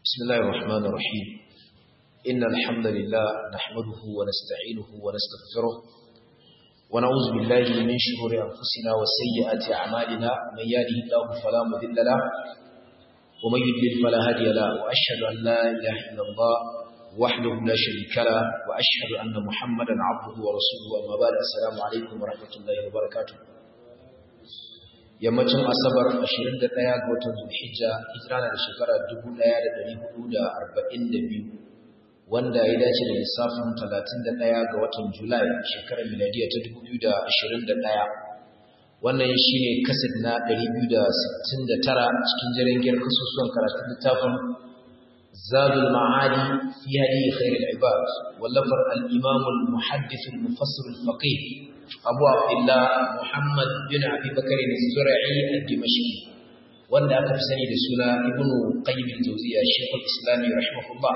بسم الله الرحمن الرحيم إن الحمد لله نحمده ونستعينه ونستغفره ونعوذ بالله من شرور أنفسنا وسيئات أعمالنا من يهده الله فلا مضل له ومن يضلل فلا هادي له وأشهد أن لا إله إلا الله وحده لا شريك له وأشهد أن محمدا عبده ورسوله أما بعد السلام عليكم ورحمة الله وبركاته yammacin asabar 21 ga watan zulhijja hijira na da shekara 1442 wanda ya dace da lissafin 31 ga watan julai shekarar miladiya ta 2021 wannan shine kasid na 269 cikin jirgin kasusuwan karatun littafin zadul ma'adi fi hadi khairul ibad wallafar al-imam al-muhaddith al-mufassir al-faqih abu abdullah muhammad bin abi bakar az-zura'i al-dimashqi wanda aka fi sani da suna ibnu qayyim al-jawziyya shaykh al-islam rahimahullah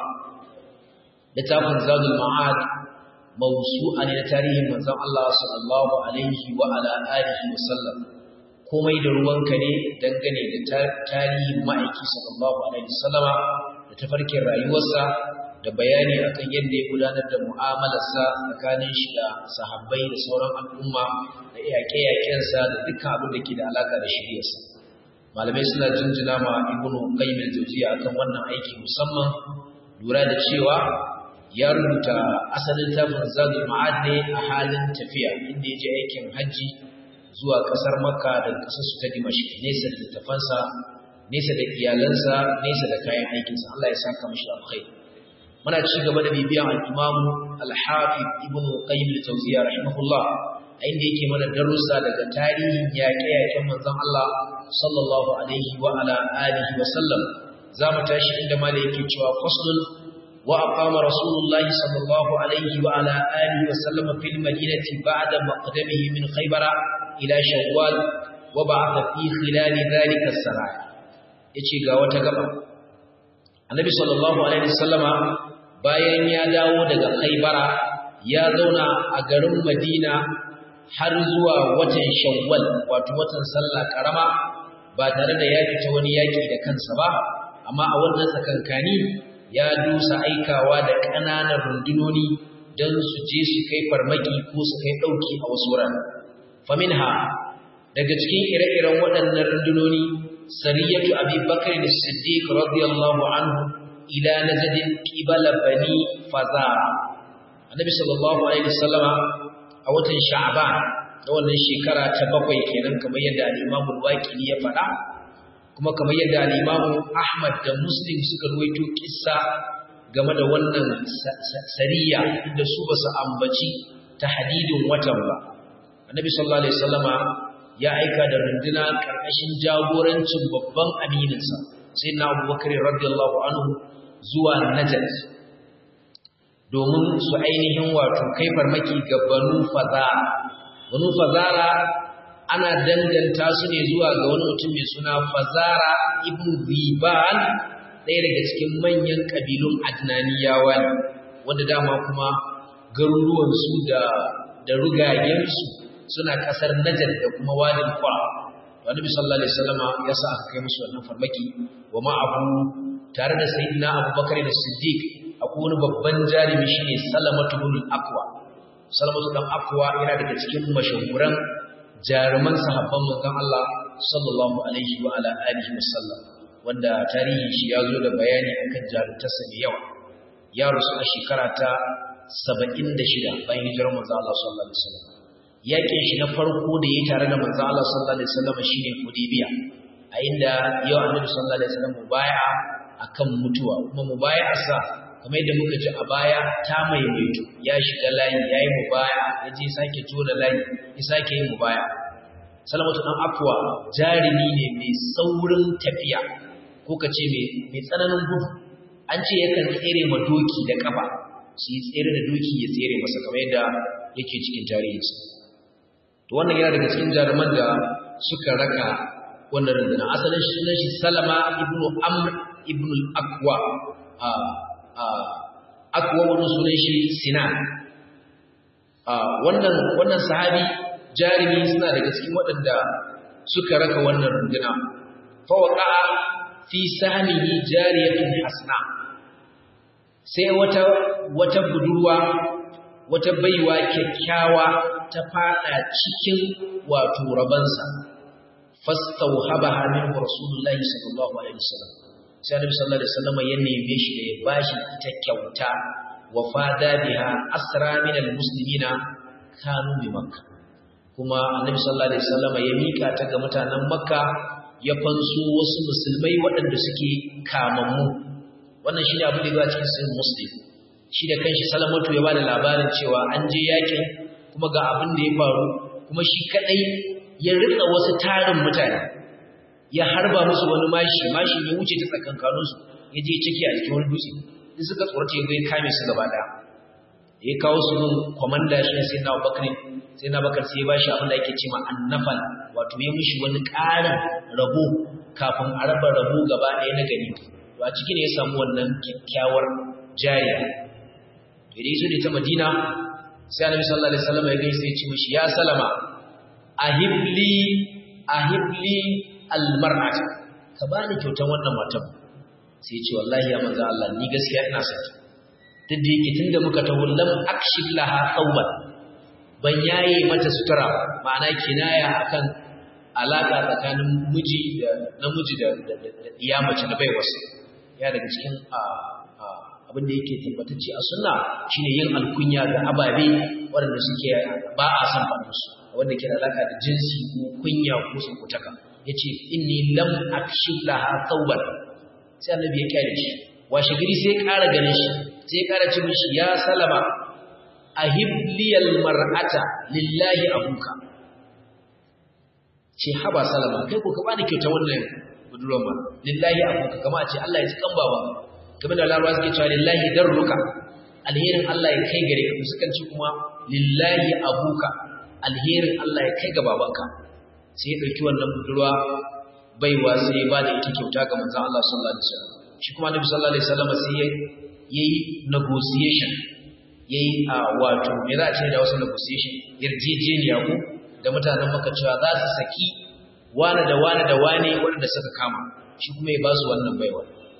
littafin zadul ma'ad mawsu'a ne na tarihin manzon Allah sallallahu alaihi wa ala alihi wa sallam komai da ruwanka ne dangane da tarihin ma'aiki sallallahu alaihi wasallama da tafarkin rayuwarsa da bayani akan yadda ya gudanar da mu'amalarsa tsakanin shi da sahabbai da sauran al'umma da yaƙe-yaƙensa da dukkan abin da ke da alaka da shiryarsa malamai suna jinjina ma ibnu qayyim al-jawziyya akan wannan aiki musamman lura da cewa ya rubuta asalin tafin zadul ma'ad ne a halin tafiya inda ya je aikin hajji zuwa ƙasar makka da ƙasar su ta dimashq nesa da littafansa nesa da iyalansa nesa da kayan aikinsa Allah ya saka mashi alkhairi muna ci gaba da bibiyan al-Imam al-Hafiz Ibn Qayyim al-Jawziyya rahimahullah inda yake mana darussa daga tarihin yaƙe-yaƙen manzon Allah sallallahu alaihi wa ala alihi wa sallam zamu tashi inda malai yake cewa faslun wa aqama rasulullahi sallallahu alaihi wa ala alihi wa sallam fil madinati ba'da maqdamihi min Khaybara ila Shawwal wa ba'atha fi khilal dhalika as-saraya yace ga wata gaba Annabi sallallahu alaihi wasallama bayan ya dawo daga Khaibara ya zauna a garin Madina har zuwa watan Shawwal wato watan sallah karama ba tare da ya fita wani yaki da kansa ba amma a wannan tsakankani ya dusa aikawa da ƙananan rundunoni don su je su kai farmaki ko su kai ɗauki a wasu wurare faminha daga cikin ire-iren waɗannan rundunoni sariyatu abi bakr as-siddiq radiyallahu anhu ila najdin qibala bani fazara annabi sallallahu alaihi wasallama a watan sha'ban da wannan shekara ta bakwai kenan kamar yadda al-imam al-waqidi ya faɗa kuma kamar yadda al-imam ahmad da muslim suka ruwaito kissa game da wannan sariya da su ba su ambaci tahdidin watan ba annabi sallallahu alaihi wasallama ya aika da runduna karkashin jagorancin babban amininsa sai na abubakar radiyallahu anhu zuwa Najd domin su ainihin wato kai farmaki ga Banu Fazara Banu Fazara ana danganta su ne zuwa ga wani mutum mai suna Fazara ibn Ziban ɗaya daga cikin manyan kabilun Adnaniyawa ne wanda dama kuma garuruwan su da da rugayen su suna kasar Najd da kuma Wadin Qura Annabi sallallahu alaihi wasallama ya sa aka kai musu wannan farmaki wa ma'ahu tare da sayyidina abubakar da siddiq akwai wani babban jarumi shine salamatu bin aqwa salamatu dan aqwa yana daga cikin mashahuran jaruman sahabban manzon Allah sallallahu alaihi wa ala alihi wasallam wanda tarihi shi ya zo da bayani akan jarumtarsa mai yawa ya rusu a shekara ta 76 bayan hijirar manzon Allah sallallahu alaihi wasallam yakin shi na farko da yayi tare da manzon Allah sallallahu alaihi wasallam shine Hudaybiya a inda yau Annabi sallallahu alaihi wasallam baya akan mutuwa kuma mubaya'arsa kamar yadda muka ji a baya ta maimaitu ya shiga layi yayi mubaya ya je sake tona layi ya sake yin mubaya salamatu dan afwa jarimi ne mai saurin tafiya ko kace mai mai tsananin gudu an ce yakan tsere ma doki da kafa su yi tsere da doki ya tsere masa kamar yadda yake cikin tarihinsa to wannan yana daga cikin jaruman da suka raka wannan rundunar asalin sunan shi salama ibnu amr ibn al-aqwa a a aqwa wannan sunan shi sinan a wannan wannan sahabi jarimi suna daga cikin waɗanda suka raka wannan runduna fa waqa fi sahmihi jariyatun hasna sai wata wata budurwa wata baiwa kyakkyawa ta fada cikin wato rabansa fastauhabaha minhu rasulullahi sallallahu alaihi wasallam sai annabi sallallahu alaihi wasallam ya neme shi da ya bashi ita kyauta wa fada biha asra min almuslimina kanu bi makka kuma annabi sallallahu alaihi wasallam ya mika ta ga mutanen makka ya fanso wasu musulmai waɗanda suke kamammu wannan shi ne abin da ya cikin sahih muslim shi da kanshi salamatu ya bada labarin cewa an je yakin kuma ga abin da ya faru kuma shi kadai ya rika wasu tarin mutane ya harba musu wani mashi mashi ya wuce ta tsakankaninsu ya je ciki a cikin wani dutse in suka tsorata ya zai kame su gaba daya ya kawo su gun kwamanda shi sai na bakar sai na bakar sai ya bashi abin da ake ce ma annafal wato ya mishi wani ƙarin rabo kafin a raba rabo gaba ɗaya na gari to a ciki ne ya samu wannan kyakkyawar jariya to da yaso da ta madina sai annabi sallallahu alaihi wasallam ya gaisa ya ce mishi ya salama ahibli ahibli almar'at ka bani kyautan wannan matan sai ce wallahi ya manzo Allah ni gaskiya ina son ta duk da yake tunda muka taho lam akshif laha thawban ban yaye mata sutura ma'ana kinaya akan alaka tsakanin miji da namiji da iya mace da baiwarsa ya daga cikin abin da yake tabbatacce a sunna shine yin alkunya ga ababe waɗanda suke ba a san faɗin su wanda ke da alaka da jinsi ko kunya ko sakutaka yace inni lam akshif laha thawban sai annabi ya kyale shi washe gari sai ya ƙara ganin shi sai ya ƙara ce mishi ya salama ahibliyal mar'ata lillahi abuka ce haba salama kai ko ka bani kyauta wannan budurwar ma lillahi abuka kama a ce Allah ya ci kan baba kamar da larabawa suke cewa lillahi darruka alherin Allah ya kai gare ka sukan ci kuma lillahi abuka alherin Allah ya kai ga babanka sai ya ɗauki wannan budurwa baiwa sai ya ba da ita kyauta ga manzon Allah sallallahu alaihi wasallam shi kuma Nabi sallallahu alaihi wasallam sai ya yi negotiation yayi a wato me za a ce da wasu negotiation yarjejeniya ko da mutanen maka cewa za su saki wane da wane da wane waɗanda suka kama shi kuma ya ba su wannan baiwa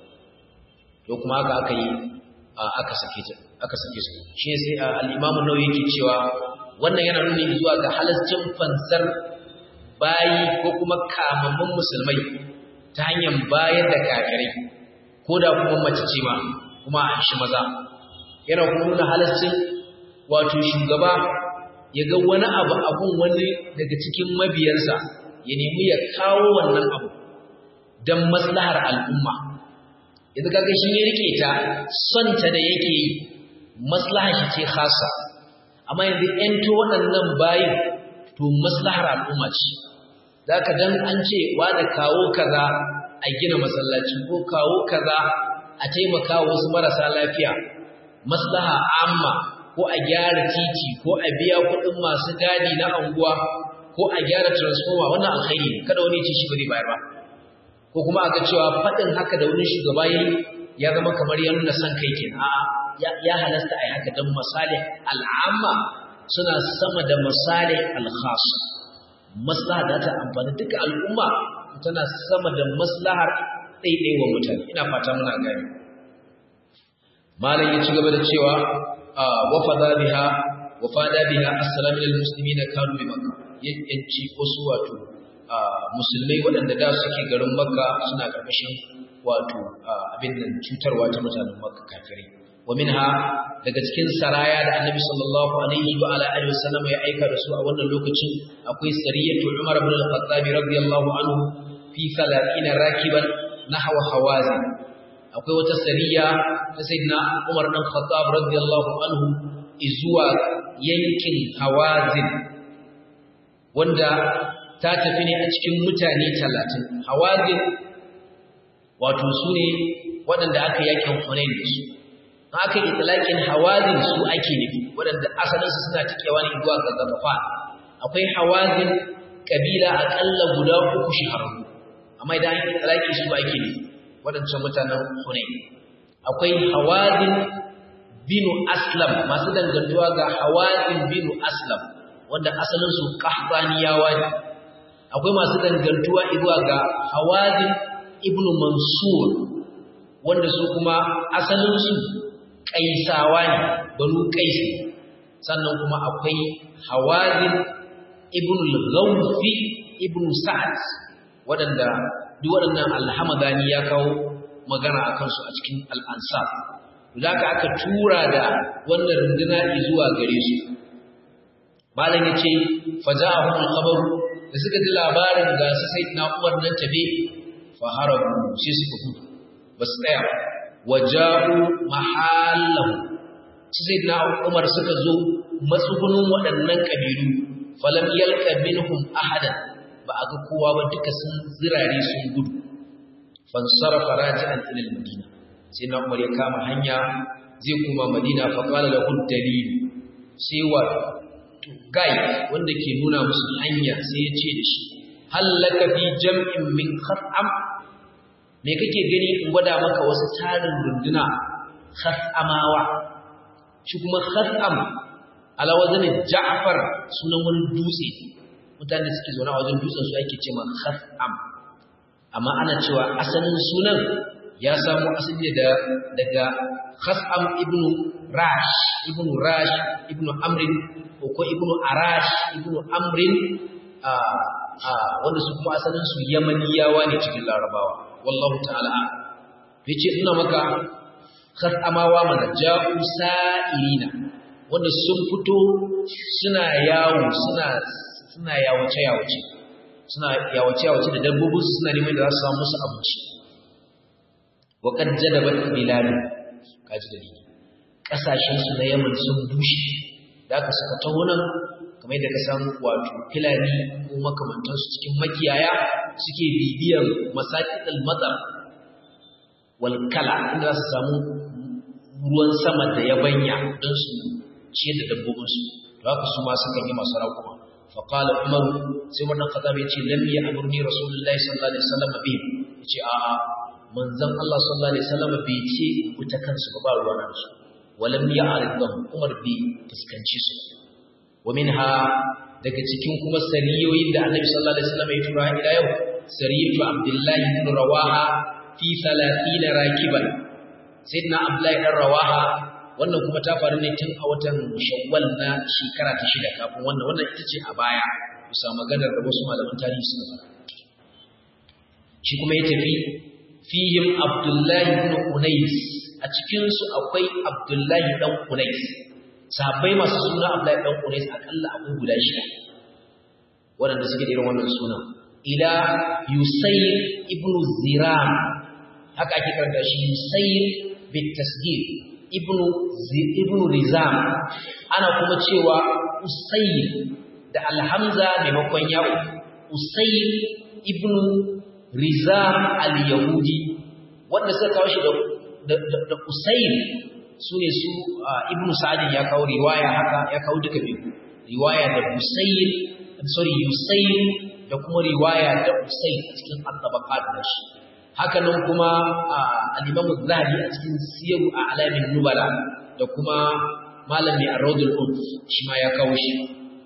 to kuma haka aka yi aka sake ta aka sake su shi sai al-Imam Nawawi yake cewa wannan yana nuni zuwa ga halascin fansar bayi ko kuma kamammun musulmai ta hanyar bayar da kafirai ko da kuma mace ce ma kuma a shi maza yana kuma nuna halascin wato shugaba ya ga wani abu abun wani daga cikin mabiyarsa ya nemi ya kawo wannan abu don maslahar al'umma idan kaga shi ya rike ta son ta da yake yi maslahar shi ce khasa amma yanzu ‘yanto waɗannan bayin to maslahar al'umma ce za ka dan an ce da kawo kaza a gina masallaci ko kawo kaza a taimaka wasu marasa lafiya maslaha amma ko a gyara titi ko a biya kuɗin masu gadi na anguwa ko a gyara transformer wannan alkhairi ne kada wani ce shi ba zai bayar ba ko kuma a ga cewa faɗin haka da wani shugaba ya zama kamar ya nuna son kai kenan a'a ya halasta a yi haka don masalih al'amma suna sama da masalih al-khas maslaha da ta amfani duka al'umma tana sama da maslahar ɗaiɗaiwa mutane ina fata muna gani malam ya ci gaba da cewa wafada biha wafada biha assalamu lil muslimina kanu bi makka yanci wasu wato musulmai waɗanda da suke garin makka suna ƙarƙashin wato abin nan cutarwa ta mutanen makka kafirai ومنها daga cikin saraya da Annabi sallallahu alaihi wa ala alihi wasallam ya aika da su a wannan lokacin akwai sariyatu Umar ibn al-Khattab radiyallahu anhu fi 30 rakiban nahwa hawazin akwai wata sariya ta sayyidina Umar ibn Khattab radiyallahu anhu izuwa yankin hawazin wanda ta tafi ne a cikin mutane 30 hawazin wato su ne waɗanda aka yakin Hunain da su aka yi talakin hawazin su ake nufi waɗanda asalinsu suna cikewa ne zuwa ga gaggafa akwai hawazin kabila aƙalla guda uku shahararru amma idan an yi talaki su ake nufi waɗancan mutanen hunain akwai hawazin binu aslam masu dangantuwa ga hawazin binu aslam wanda asalinsu ƙahbaniyawa ne akwai masu dangantuwa zuwa ga hawazin ibn mansur wanda su kuma asalinsu ƙaisawa ne banu ƙaisi sannan kuma akwai hawazin ibn al-ghawfi ibn sa'ad waɗanda duk waɗannan alhamadani ya kawo magana a kansu a cikin al'ansar da aka aka tura da wannan runduna zuwa gare su malam ya ce faja a hukun kabar da suka ji labarin ga su sai na umar nan tafe faharabu sai suka gudu ba su tsaya waja'u mahallahu su sai na umar suka zo matsugunin waɗannan ƙabilu falam yalka minhum ahadan ba a ga kowa ba duka sun zirare sun gudu fansarafa raji'an ila al-madina sai na umar ya kama hanya zai koma madina fa qala lahu dalil sai wa gai wanda ke nuna musu hanya sai ya ce da shi hallaka fi jam'in min khat'am me kake gani in gwada maka wasu tarin runduna khat'amawa shi kuma khat'am ala wazanin ja'far sunan wani dutse mutane suke zaune a wajen dutsen su ake ce ma khat'am amma ana cewa asalin sunan ya samu asali da daga khas'am ibn rash ibn rash ibn amrin ko ibn arash ibn amrin wanda su kuma asalin su yamaniyawa ne cikin larabawa wallahu ta'ala yace ina maka khas'amawa mana ja'u sa'irina wanda sun fito suna yawo suna suna yawace yawace suna yawace yawace da dabbobin su suna neman da za su samu musu abinci wa qad jadabat bilal kaji dalili kasashen su na Yaman sun bushe da aka suka taho nan kamar yadda ka samu wato filani ko makamantan su cikin makiyaya suke bibiyan masaqil matar wal kala inda za su samu ruwan sama da yabanya don su ciyar da dabbobin su to haka su ma suka yi masu raƙuma فقال عمر sai wannan khattabi yace lam ya amurni rasulullahi sallallahu alaihi wasallam bi yace a a manzon Allah sallallahu alaihi wasallam bai ce wuta kansu ba ruwa nan su walam ya aridhum umar bi fuskanci su wa minha daga cikin kuma sariyoyin da annabi sallallahu alaihi wasallam ya tura ila yau sariyatu abdullahi ibn rawaha fi 30 rakiban sayyidina abdullahi ibn rawaha wannan kuma ta faru ne tun a watan shawwal na shekara ta shida kafin wannan wannan ita ce a baya bisa maganar da wasu malaman tarihi suka fara shi kuma ya tafi fihim abdullahi ibn unais a cikin su akwai abdullahi dan unais sahabbai masu suna abdullahi dan unais akalla akwai guda shida waɗanda suke da irin wannan sunan ila yusayr ibn ziram haka ake karanta shi yusayr bit tasgir ibnu ibnu rizam ana kuma cewa usayr da alhamza maimakon yawo usayr ibnu rizam al-yahudi wanda suka kawo shi da da usayr sune su ibnu sa'd ya kawo riwaya haka ya kawo duka biyu riwaya da usayr sorry usayr da kuma riwaya da usayr cikin at-tabaqat da shi haka nan kuma al-Imam zahabi a cikin Siyaru a Alamin Nubala da kuma malami a Rawdul Unf shi ma ya kawo shi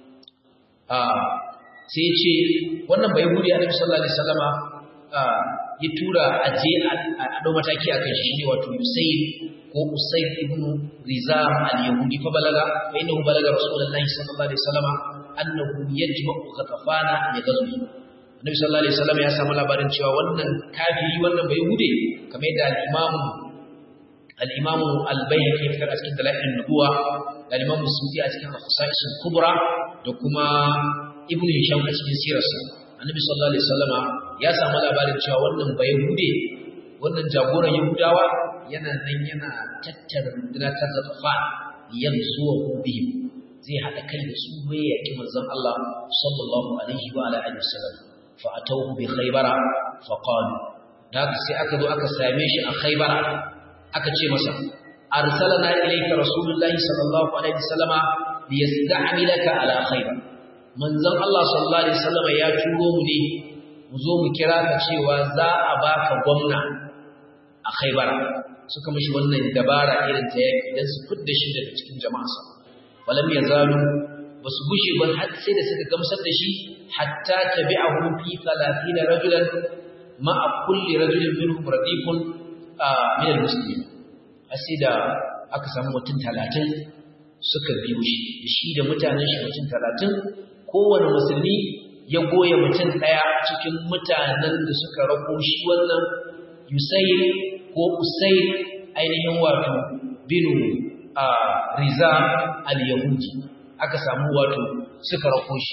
sai ya ce wannan bai hudi Annabi sallallahu alaihi wasallama ya tura aje a dau mataki akan shi ne wato Usayd ko Usayd ibn Rizam al-Yahudi fa balaga fa innahu balaga Rasulullahi sallallahu alaihi wasallama annahu yajma'u ghatafana li ghazwi Annabi sallallahu alaihi wasallam ya samu labarin cewa wannan kafiri wannan bai hude kamar yadda al-Imam al-Imam al-Baihaqi ya fitar a cikin dalailin nubuwa da al-Imam Musuti a cikin al-Khasa'is al-Kubra da kuma Ibn Hisham a cikin sirarsa Annabi sallallahu alaihi wasallama ya samu labarin cewa wannan bai hude wannan jagoran Yahudawa yana nan yana tattara rundunar ta zafafa yanzuwa bihim zai haɗa kai da su bai yaƙi manzon Allah sallallahu alaihi wa ala alihi wasallam fa'atauhu bi khaybara faqalu daga sai aka zo aka same shi a khaybara aka ce masa arsalna ilayka rasulullahi sallallahu alaihi wasallama liyasta'milaka ala khaybar manzon Allah sallallahu alaihi wasallama ya turo mu ne mu zo mu kira ka cewa za a baka gwamna a khaybara suka mishi wannan dabara irin ta yaki dan su fidda shi daga cikin jama'arsa walam yazalu basu gushe ba har sai da suka gamsar da shi hatta tabi'ahu fi 30 rajulan ma'a kulli rajulin minhum radifun min al-muslimin asida aka samu mutum 30 suka biyo shi shi da mutanen shi mutum 30 kowane musulmi ya goya mutum daya cikin mutanen da suka rako shi wannan Yusayr ko Usayr ainihin wato binu a Riza al-Yahudi aka samu wato suka rako shi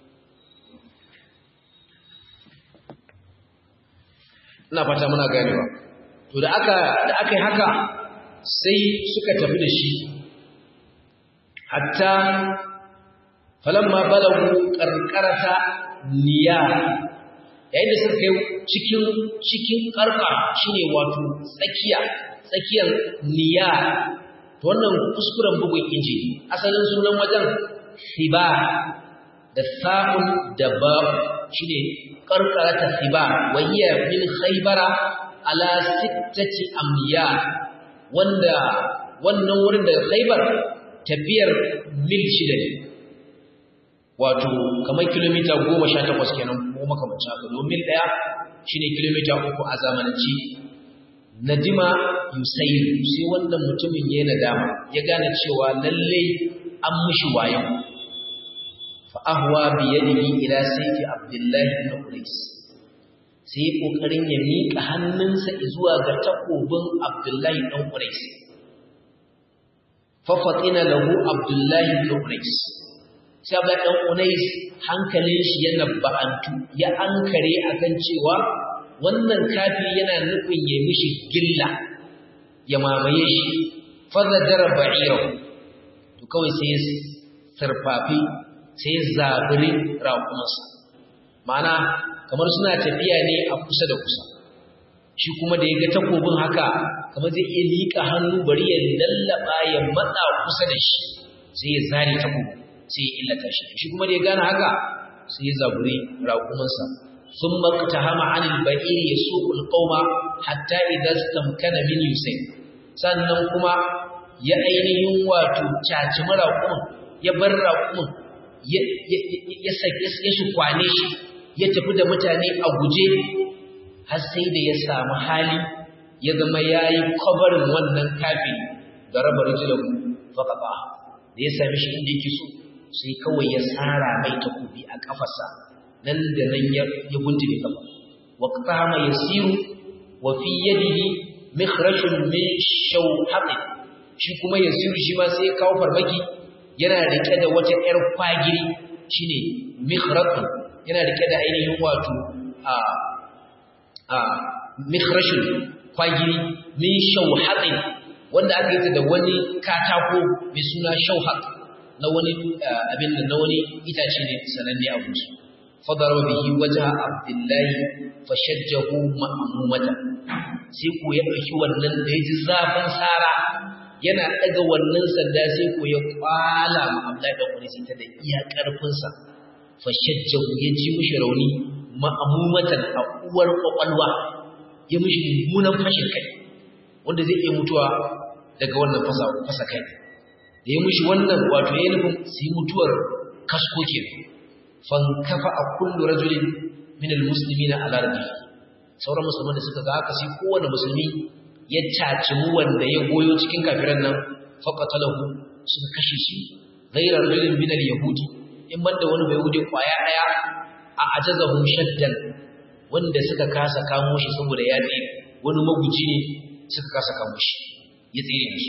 ina fata muna ganewa to da aka da aka yi haka sai suka tafi da shi hatta falamma balagu qarqarata niya yayin da suka kai cikin cikin karka shine wato tsakiya tsakiyar niya to wannan kuskuren bugun inji asalin sunan wajen siba da sa'un da ba shine qarqarata siba wa hiya min khaybara ala sittati amya wanda wannan wurin daga khaybar tafiyar mil shida ne wato kamar kilomita goma sha takwas kenan ko makamanci haka domin ɗaya shine kilomita uku a zamananci nadima yusairu sai wannan mutumin ya nadama ya gane cewa lalle an mishi wayo fa ahwa bi yadihi ila sayfi abdullahi ibn qais sai kokarin ya mika hannunsa zuwa ga takobin abdullahi ibn qais fa fatina lahu abdullahi ibn qais sai abdullahi ibn qais hankalin shi ya nabba'antu ya ankare akan cewa wannan kafiri yana nufin ya mishi gilla ya mamaye shi fazajara ba'irahu to kawai sai sarfafi sai zabiri raƙumansa ma'ana kamar suna tafiya ne a kusa da kusa shi kuma da ya ga takobin haka kamar zai iya liƙa hannu bari ya lallaba ya matsa kusa da shi sai ya zare takobin sai ya illata shi shi kuma da ya gane haka sai ya zaburi raƙumansa ثم اقتهم عن البعير يسوق القوم حتى إذا استمكن من يسين sannan kuma ya ainihin wato caci maraƙumin ya bar raƙumin ya shi kwane shi ya tafi da mutane a guje har sai da ya samu hali ya zama ya yi kwabarin wannan kafin da raba rijilahu faƙaɓa da ya sami shi inda yake so sai kawai ya tsara mai takobi a ƙafarsa nan da nan ya guntube kafa wa qama yasiru wa fi yadihi mikhrajun min shawhaqin shi kuma yasiru shi ma sai ya kawo farmaki yana rike da wata yar kwagiri shine mikhrajun yana rike da ainihin wato a a mikhrajun kwagiri min shawhaqin wanda aka yi ta da wani katako mai suna shawhaq na wani abin da na wani itace ne sananne a guji فضرب به وجه عبد الله فشجه مأمومة sai ko ya ɗauki wannan da ya ji zafin sara yana ɗaga wannan sanda sai ko ya kwala ma Abdullahi da Qunaysi ta da iya ƙarfinsa fa shajjahu ya ji mishi rauni ma'amumatan a uwar kwakwalwa ya mishi mummunan fashin kai wanda zai iya mutuwa daga wannan fasa fasa kai da ya mishi wannan wato ya nufin su yi mutuwar kasko kenan fankafa a kullu rajulin min almuslimina ala rabbi sauran musulman da suka ga haka sai kowanne musulmi ya caci mu wanda ya goyo cikin kafiran nan faqatalahu suka kashe shi ghayra rajulin min alyahudi in banda wani bai yahudi kwaya daya a ajazahu shaddan wanda suka kasa kamo shi saboda ya tsire wani maguji ne suka kasa kamo shi ya tsire shi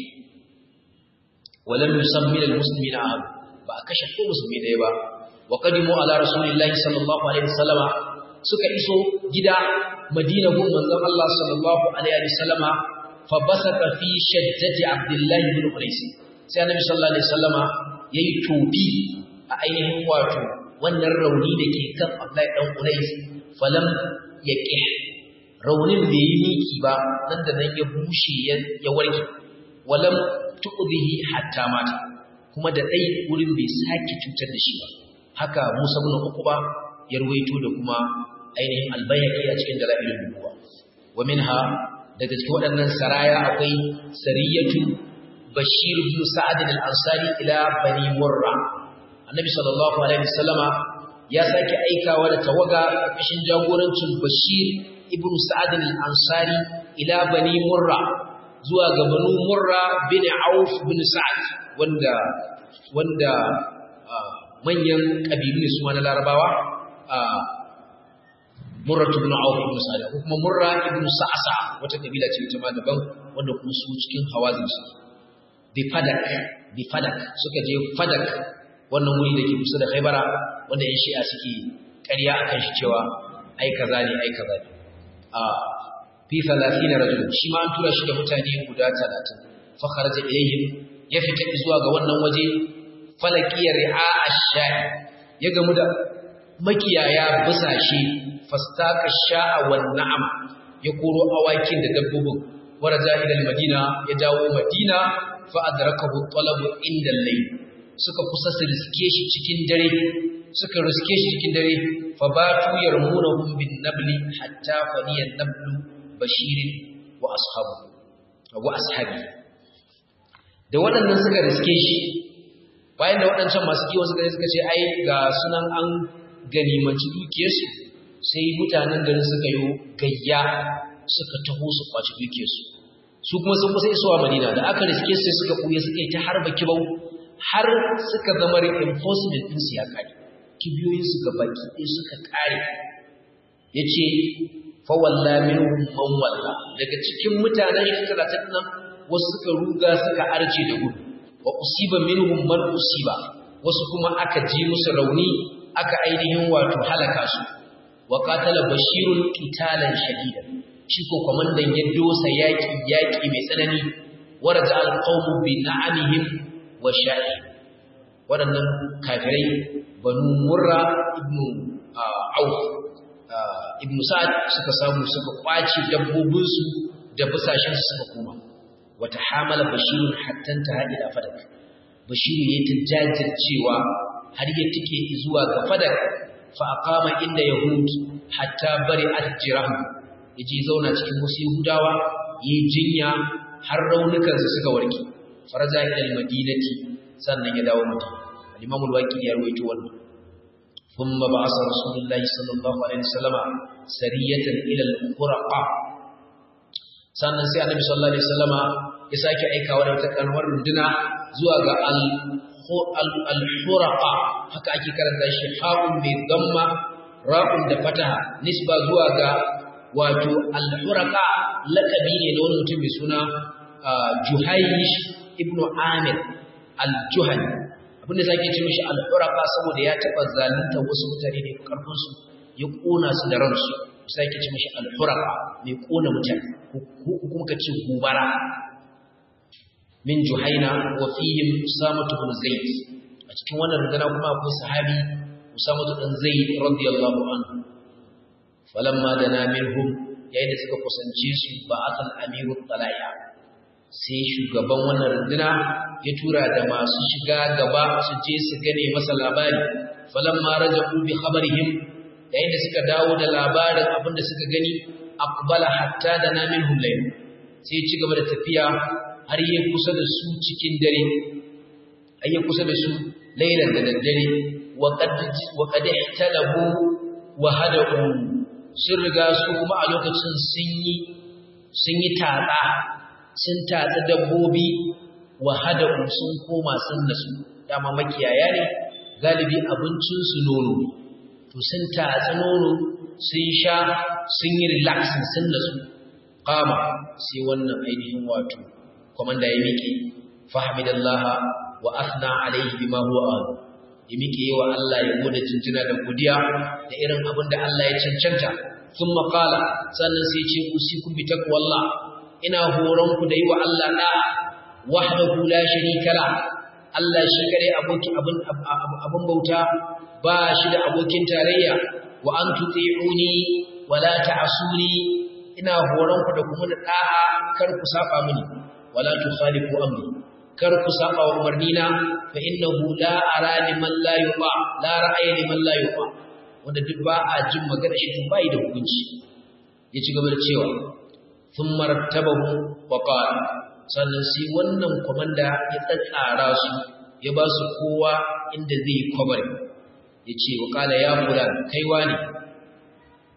walam yusammi almuslimina ahad ba a kashe ko musulmi ɗaya ba wa qadimu ala rasulillahi sallallahu alaihi wasallama suka iso gida madina gun manzon Allah sallallahu alaihi wasallama fa basaka fi shaddati abdullahi ibn qais sai annabi sallallahu alaihi wasallama yayi tobi a ainihin wato wannan rauni da ke kan Abdullahi dan Qais falam yaqi raunin bai yi miki ba nan da nan ya bushe ya warke walam tu'dihi hatta mata kuma da dai wurin bai sake cutar da shi ba haka Musa ibn Uqba ya ruwaito da kuma ainihin albayhaqi a cikin dalailul nubuwa wa minha daga cikin waɗannan saraya akwai sariyatu Bashir ibn Sa'ad al-Ansari ila Bani Murra Annabi sallallahu alaihi wasallama ya sake aikawa da tawaga ƙarƙashin jagorancin Bashir ibn sa'ad al-ansari ila bani murra zuwa ga banu murra bin auf bin sa'ad wanda wanda manyan kabilu ne su ma na larabawa murra ibn auf ibn sa'ad ko kuma murra ibn sa'sa wata kabila ce ita ma daban wanda kuma su cikin hawazin su bi fadak bi fadak suka je fadak wannan wuri da ke kusa da khaybara wanda yan shi'a suke ƙarya akan shi cewa ai kaza ne ai kaza ne a fi 30 rajul shi ma an tura shi da mutane guda 30 fa kharaja ilayhim ya fita zuwa ga wannan waje falakiya ri'a ash-sha'i ya gamu da makiyaya busashe fastaka sha'a wan na'am ya koro awakin da dabbobin waraja ila madina ya dawo madina fa adrakahu talabu inda al-layl suka kusa su riske shi cikin dare suka riske shi cikin dare fa batu yarmunahum bin nabli hatta faniya nablu bashirin wa ashabu wa ashabi da waɗannan suka riske shi bayan da waɗancan masu kiwon suka suka ce ai ga sunan an ganimanci dukiyarsu sai mutanen garin suka yi gayya suka taho su kwaci dukiyarsu su kuma sun kusa isuwa madina da aka riske sai suka ɓuya suka yi ta harba kibau har suka zama reinforcement ɗinsu ya kare kibiyoyin suka baki ɗin suka kare ya ce fawalla minhum man walla daga cikin mutanen shi talatin nan wasu suka ruga suka arce da gudu wa usiba minhum man usiba wasu kuma aka ji musu rauni aka ainihin wato halaka su wa qatala bashirun qitalan shadida shi ko komandan ya dosa yaki yaki mai tsanani waraja alqawmu bi na'amihim wa sha'i wadannan kafirai banu murra ibnu auf ibnu sa'ad suka samu suka kwace dabbobinsu da busashin su suka koma wata hamala bashirun hatta ta ila fadak bashiru ya ta jajircewa har ya tike zuwa ga fadak fa aqama inda yahud hatta bari ajrahu yaje zauna cikin wasu yahudawa yi jinya har raunukan su suka warke faraja ila madinati sannan ya dawo madina al-imam al-waqi ya rawaito wannan ثم بعث رسول الله صلى الله عليه وسلم سرية إلى القرقة sannan sai annabi sallallahu alaihi wasallama ya sake aikawa da wata kalmar runduna zuwa ga al-huraqa haka ake karanta shi ha'un mai damma ra'un da fataha nisba zuwa ga wato al-huraqa lakabi ne da wani mutum mai suna Juhaysh ibn Amir al-Juhani abin da sake ce mishi al-huraqa saboda ya taba zalunta wasu mutane ne karfin su ya kona su da ransu sai ke ce mashi al-huraqa mai kona mutane ko kuma ka ce gobara min juhaina wa fihim usamatu bin zaid a cikin wannan rundunar kuma akwai sahabi usamatu bin zaid radiyallahu anhu falamma dana minhum yayin da suka kusance su ba'athal amiru talaya sai shugaban wannan runduna ya tura da masu shiga gaba su je su gane masa labari falamma raja'u bi khabarihim yayin da suka dawo da labarin abin da suka gani aqbala hatta da namin hulayl sai ci gaba da tafiya har yi kusa da su cikin dare har yi kusa da su lailan da daddare wa qad wa qad ihtalabu wa hadu sun riga su kuma a lokacin sun yi sun yi tatsa sun tatsa dabbobi wa hadu sun koma sun nasu dama makiyaya ne galibi abincin su nono to sun tatsi nono sun sha sun yi relaxing sun nasu kama sai wannan ainihin wato komanda ya miƙe fahimidallaha wa asna alaihi bima huwa ahlu ya miƙe yawa Allah ya gode jinjina da godiya da irin abin da Allah ya cancanta sun maƙala sannan sai ce usikum bi taqwallah ina horon ku da yi wa Allah da'a wahdahu la sharika la Allah shi kare aboki abin abin bauta ba shi da abokin tarayya wa an tuti'uni wa la ta'suni ina horon ku da kuma da da'a kar ku saba mini wala tukhalifu amri kar ku saba wa umarnina fa innahu la ara liman la yuqa la ra'aya liman la yuqa wanda duk ba a jin magana shi bai da hukunci ya ci gaba da cewa thumma rattabahu wa qala sannan sai wannan komanda ya tsatsara su ya ba su kowa inda zai yi kwabari ya ce wa kala ya fulan kaiwa ne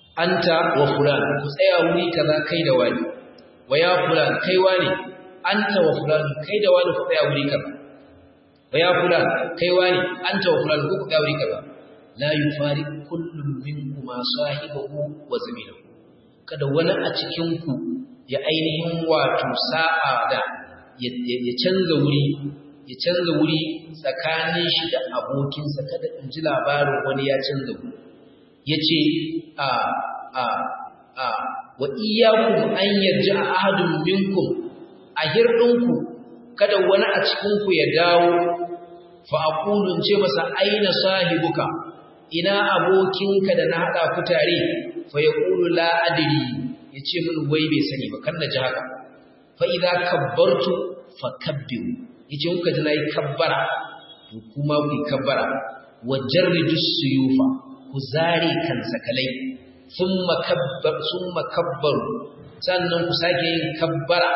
anta wa fulan ku tsaya wuri kaza kai da wani wa ya fulan kai wani anta wa fulan kai da wani ku tsaya wuri kaza wa ya fulan kai wani anta wa fulan ku tsaya wuri kaza la yufari kullum minkuma sahibahu wa zamilahu kada wani a cikin ku ya ainihin wato sa'a da ya canza wuri ya canza wuri tsakanin shi da abokinsa kada in ji labarin wani ya canza wuri ya ce a a a wa iyakun an yarji a ahadun minkum a hirɗinku kada wani a cikinku ya dawo fa aqulun ce masa aina sahibuka ina abokinka da na haɗa ku tare fa yaqulu la adri yace min wai bai sani ba kan na ji haka fa idza kabbartu fakabbiru yace kuka ji nayi kabbara to kuma ku kabbara wa jarridu suyufa ku zare kan sakalai thumma kabbar thumma kabbaru sannan ku sake yin kabbara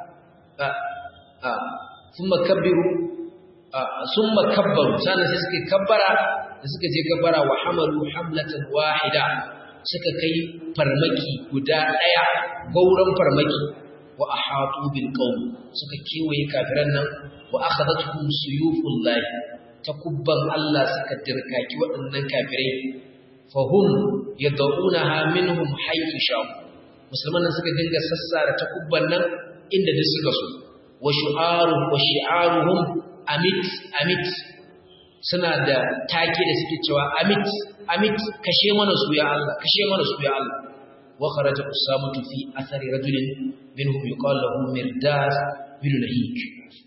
a a thumma kabbiru thumma kabbaru sannan sai suka kabbara da suka je kabbara wa hamalu hamlatan wahida suka kai farmaki guda daya gauran farmaki wa ahatu bil qawm suka kewaye kafiran nan wa akhadathum suyufullah takubban Allah suka dirkaki waɗannan kafirai fahum yad'unaha minhum haythu shaw musulman nan suka dinga sassara takubban nan inda duk suka so wa shu'aru wa shi'aruhum amit amit suna da take da suke cewa amit amit kashe mana su ya Allah kashe mana su ya Allah wa kharaja usamatu fi athari rajulin minhum yuqal lahu mirdas bin lahik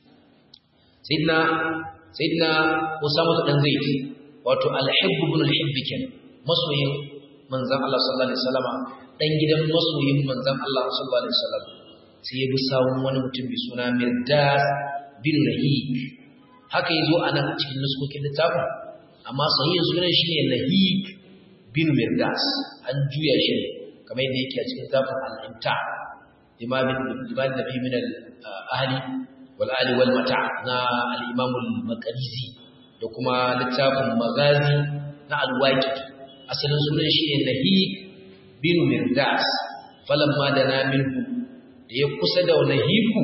sayyidina sayyidina usamatu dan zaid wato al-hibb ibn al-hibb ken masoyin manzon Allah sallallahu alaihi wasallama dan gidan masoyin manzon Allah sallallahu alaihi wasallam sai ya bi sawun wani mutum mai suna mirdas bin lahik haka yazo anan a cikin nuskokin littafin amma sahihin sunan shine lahik bin mirdas an juya shi ne kamar yadda yake a cikin littafin al-imta imam ibn nabi min al-ahli wal ali wal mata na al-imam al-maqdisi da kuma littafin magazi na al-waqi asalin sunan shine lahik bin mirdas falamma dana minhu da ya kusa da lahiku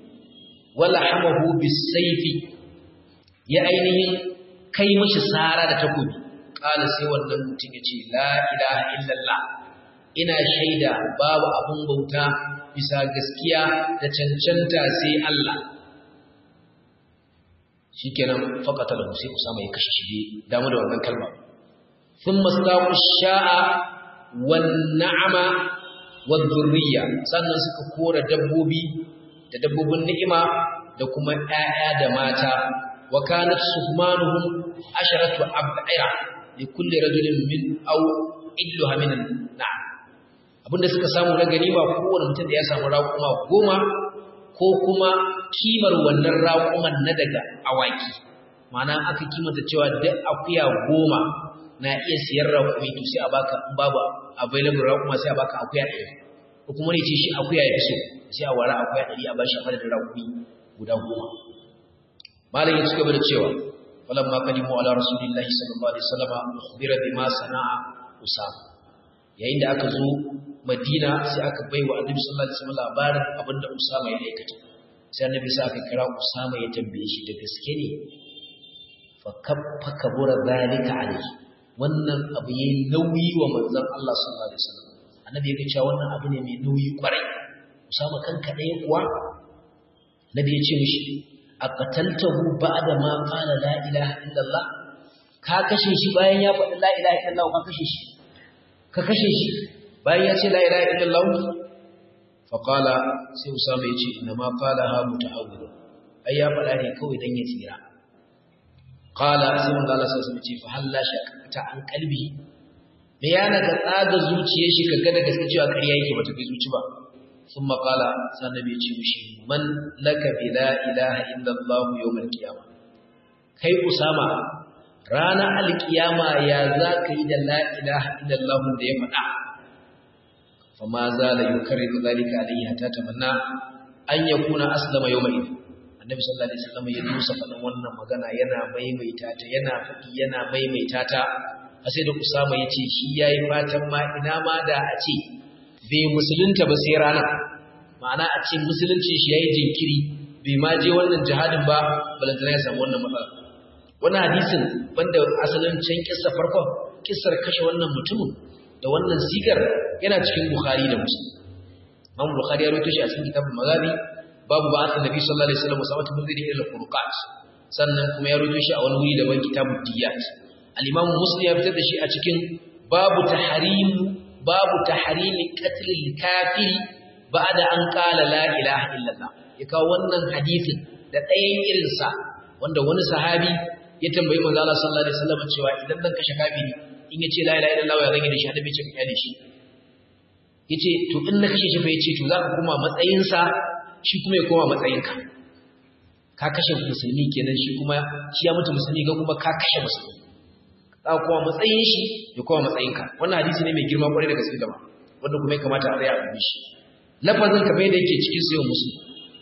wala hamahu bisayfi ya ainihin kai mashi sara da takobi kala sai wannan mutum ya ce la ilaha illallah ina shaida babu abun bauta bisa gaskiya da cancanta sai Allah shikenan faqata lahu sai usama ya kashe shi damu da wannan kalma thumma staqu sha'a wan na'ama wad dhurriya sannan suka kora dabbobi da dabbobin ni'ima da kuma ƴaƴa da mata wa kanat suhmanuhum asharatu ab'ira li kulli rajulin min aw illuha min na'am abinda suka samu na ganima kowane mutum da ya samu raƙuma goma ko kuma kimar wannan raƙuman na daga awaki ma'ana aka kimanta cewa duk akuya goma na iya siyan raƙumi to sai a baka in babu available raƙuma sai a baka akuya ɗari ko kuma ne ce shi akuya ya fi so sai a wara akuya ɗari a bashi a madadin raƙumi guda goma malam ya ci gaba da cewa falamma kalimu ala rasulillahi sallallahu alaihi wasallam ukhbira bima sana'a usama yayin da aka zo Madina sai aka bai wa Annabi sallallahu alaihi wasallam labarin abinda Usama ya aikata sai Annabi sai aka kira Usama ya tambaye shi da gaske ne fa kaffa kabura zalika alaihi wannan abu yayi nauyi wa manzon Allah sallallahu alaihi wasallam Annabi ya ce wannan abu ne mai nauyi kwarai Usama kanka ɗaya kuwa Nabi ya ce mishi aqataltahu ba'da ma qala la ilaha illallah ka kashe shi bayan ya faɗi la ilaha illallah ka kashe shi ka kashe shi bayan ya ce la ilaha illallah fa qala sai usama yace inna ma qala ha muta'awwid ai ya faɗa ne kawai dan ya tsira qala sai manzo Allah sai ce fa halla shakata an kalbi me yana ka tsaga zuciyar shi kaga da gaske cewa ƙarya yake bata kai zuci ba ثم قال سنبي يجي مشي من لك بلا إله إلا الله يوم القيامة كي أسامة رانا القيامة يا ذاك إذا لا إله إلا الله دي فدا فما زال يكرر ذلك عليه حتى تمنى أن يكون أسلم يومئذ annabi sallallahu alaihi wasallam ya dusa faɗin wannan magana yana maimaita ta yana faɗi yana maimaita ta sai da Usama yace shi yayi fatan ma ina ma da a ce bai musulunta ba sai rana ma'ana a ce musuluncin shi yayi jinkiri bai ma je wannan jihadin ba balantana ya samu wannan matsala wannan hadisin banda asalin can kissa farkon kissar kashe wannan mutumin da wannan sigar yana cikin Bukhari da Muslim Imam Bukhari ya rawaito shi a cikin kitabul Maghazi babu ba'athin Nabi sallallahu alaihi wasallam Usama bin Zaid ila al-Furqat sannan kuma ya rawaito shi a wani wuri daban kitabud Diyat al-Imam Muslim ya fitar da shi a cikin babu tahrim babu tahrim qatl al-kafiri ba'da an qala la ilaha illallah ya kawo wannan hadisin da ɗayan irinsa wanda wani sahabi ya tambayi manzo Allah sallallahu alaihi wasallam cewa idan dan kashe kafiri in yace la ilaha illallah ya rage da shi annabi ce ka kyale shi yace to in na kashe shi fa yace to zaka koma matsayin sa shi kuma ya koma matsayin ka ka kashe musulmi kenan shi kuma shi ya mutu musulmi ga kuma ka kashe musulmi za ka koma matsayin shi ya koma matsayin ka wannan hadisi ne mai girma kwarai da gaske gaba wanda kuma ya kamata a tsaya a dubi shi lafazin kamar yadda yake cikin sayo musulmi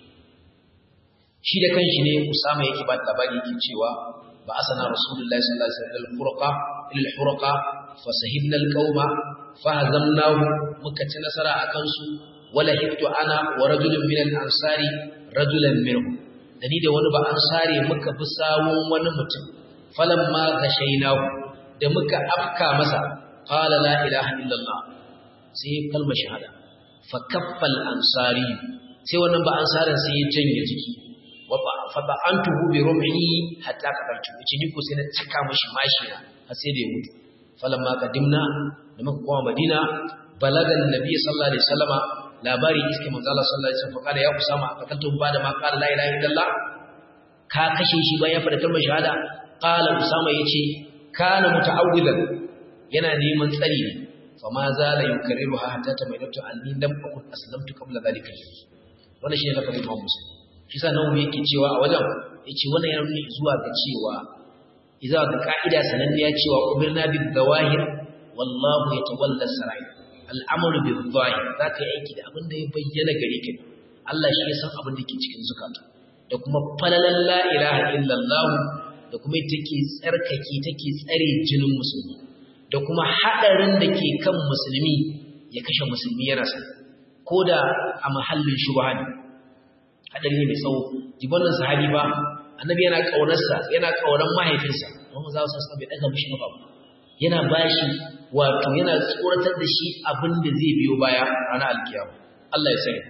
shi da kanshi ne Usama yake ba labari yake cewa ba asana Rasulullahi sallallahu alaihi wasallam al-furqa ila al-furqa fasahibna al-qauma fahazamnahu muka ci nasara akan su wala hiktu ana wa rajulun min al-ansari rajulan minhum dani da wani ba ansari muka bi sawun wani mutum falamma gashainahu da muka afka masa qala la ilaha illallah sai kalmar shahada fa kaffal ansari sai wannan ba ansarin sai ya janye jiki faba an tuhu bi rumhi hatta kabartu yace ni ko sai na cika mishi mashi har sai da ya mutu falamma qadimna da muka koma madina balaga annabi sallallahu alaihi wasallama labari iske manzo Allah sallallahu alaihi wasallam kada ya usama akakaltu ba da ma qala la ilaha illallah ka kashe shi bayan ya fada kalmar shahada qala usama yace kana muta'awwidan yana neman tsari ne fama zala yukarriruha hatta tamayyatu anni lam akun aslamtu qabla dhalika wannan shine lafazin Imam Muslim shi sa nan yake cewa a wajen yace wannan yana nuni zuwa ga cewa idza ga ka'ida sananniya cewa umirna bil zawahir wallahu yatawalla sarai al'amalu bil zahir zaka yi aiki da abin da ya bayyana gare ka Allah shi ya san abin da ke cikin zukata da kuma falalan la ilaha illallah da kuma take tsarkake take tsare jinin musulmi da kuma hadarin da ke kan musulmi ya kashe musulmi yana sa koda a mahallin shubha ne hadari ne mai tsawo jibannin sahabi ba annabi yana kaunarsa yana kauran mahaifinsa kuma za su san bai daga mishi ba yana bashi wato yana tsoratar da shi abin da zai biyo baya ranar alkiyama Allah ya sani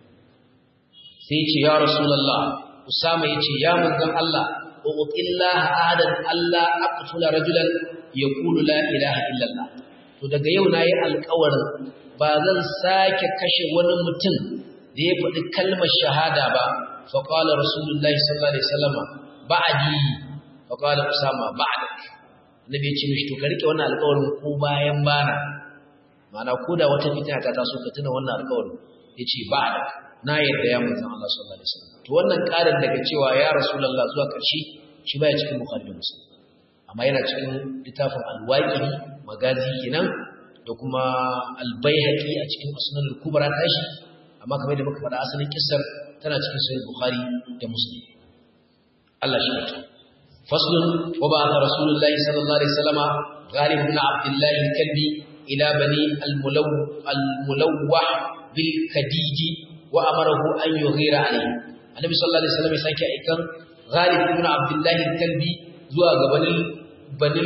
sai ya ce ya rasulullah usama ya ce ya manzon Allah uqillah ahadan Allah aqtula rajulan yaqulu la ilaha illallah to daga yau nayi alƙawarin ba zan sake kashe wani mutum da ya faɗi kalmar shahada ba faƙala rasulullahi sallallahu alaihi wasallama ba'di faƙala usama ba'dak annabi ya ce mishi to ka rike wannan alƙawarin ko bayan bana ma'ana ko da wata fitina ta taso ka tuna wannan alƙawarin yace ba'dak na yarda ya manzon Allah sallallahu alaihi wasallam to wannan ƙarin daga cewa ya rasulullah zuwa ƙarshe shi baya cikin bukhari da muslim amma yana cikin littafin al-waqidi magazi kenan da kuma al-baihaqi a cikin sunan al-kubra tashi amma kamar da muka faɗa asalin kissar tana cikin sahih bukhari da muslim Allah shi mutu faslun wa ba'atha rasulullahi sallallahu alaihi wasallama ghalib ibn abdullah al-kalbi ila bani al-mulaw al-mulawwah bil kadiji wa amarahu an yughira alayhi annabi sallallahu alaihi wasallam ya sake aikan ghalib ibn abdullah al-kalbi zuwa ga bani bani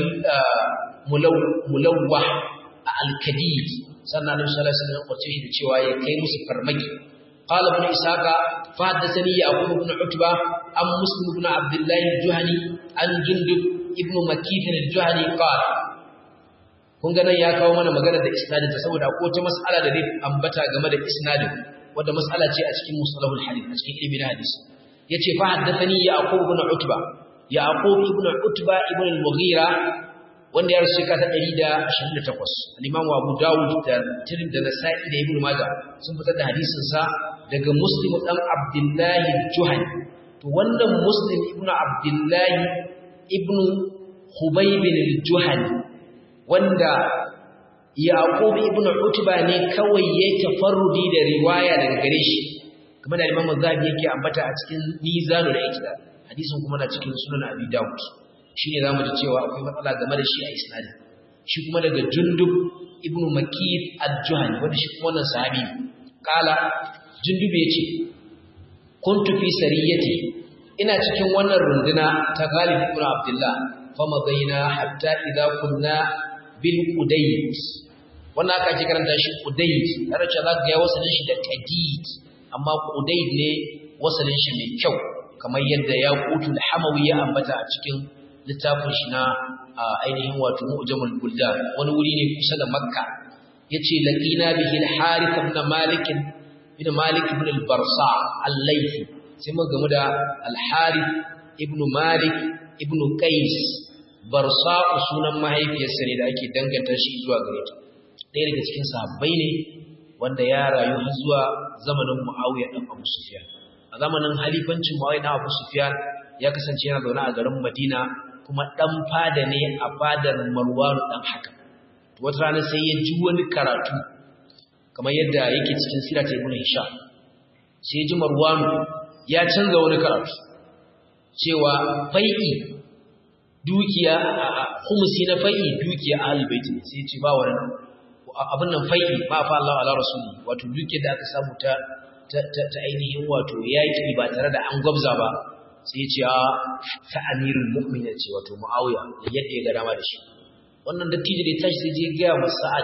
mulawwah al-kadiji sannan annabi sallallahu alaihi wasallam kwace shi da cewa ya kai musu farmaki qala ibn isaqa fa haddathani yaqub ibn utba am muslim ibn abdullah al-juhani an jundub ibn makith al-juhani qala kun ga nan ya kawo mana magana da isnadin ta saboda ko ta mas'ala da zai ambata game da isnadin wanda mas'ala ce a cikin mustalahul hadith a cikin ilmin hadisi yace fa haddathani yaqub ibn utba yaqub ibn utba ibn al-mughira wanda ya rasu shekara 128 al-Imam Abu Dawud da Tirmidhi da Nasa'i da Ibn Majah sun fitar da hadisin sa daga Muslim dan Abdullah al-Juhani to wannan Muslim ibn Abdullah ibn Khubayb al-Juhani wanda Yaqub ibn Utba ne kawai ya tafarrudi da riwaya daga gare shi kuma da Imam Zahabi yake ambata a cikin Mizanul Iqtidal hadisin kuma na cikin Sunan Abi Dawud shi ne za mu ji cewa akwai matsala game da shi a isnadin shi kuma daga jundub ibnu makid al-juhani wanda shi kuma wannan sahabi kala jundub yace kuntu fi sariyati ina cikin wannan runduna ta Ghalib ibn Abdullah fama baina hatta idza kunna bil Udayd wannan aka ji karanta shi Udayd har ce za ga ya wasalin shi da Tadid amma Udayd ne wasalin shi mai kyau kamar yadda ya kutu da Hamawi ya ambata a cikin littafin shi na ainihin wato Mu'jamul Buldan wani wuri ne kusa da Makka yace laqina bihi al-Harith ibn Malik ibn Malik ibn al-Barsa al-Laythi sai mun gamu da al-Harith ibn Malik ibn Qais Barsa sunan mahaifiyarsa ne da ake danganta shi zuwa gare ta ɗaya daga cikin sahabbai ne wanda ya rayu har zuwa zamanin Muawiya dan Abu Sufyan a zamanin halifancin Muawiya dan Abu Sufyan ya kasance yana zaune a garin Madina kuma dan fada ne a fadar Marwan dan haka wata rana sai ya ji wani karatu kamar yadda yake cikin sirata ibn Hisham sai ya ji Marwan ya canza wani karatu cewa fai'i dukiya khumsi na fai'i dukiya ahlul bait ne sai ya ce ba wannan abin nan fai'i ma fa Allah ala rasuli wato dukiyar da aka samu ta ta ainihin wato yaki ba tare da an gwabza ba sai ya ce a ta amirul mu'minin ce wato muawiya yadda ya ga dama da shi wannan dattijo da ya tashi sai je ga wa sa'ad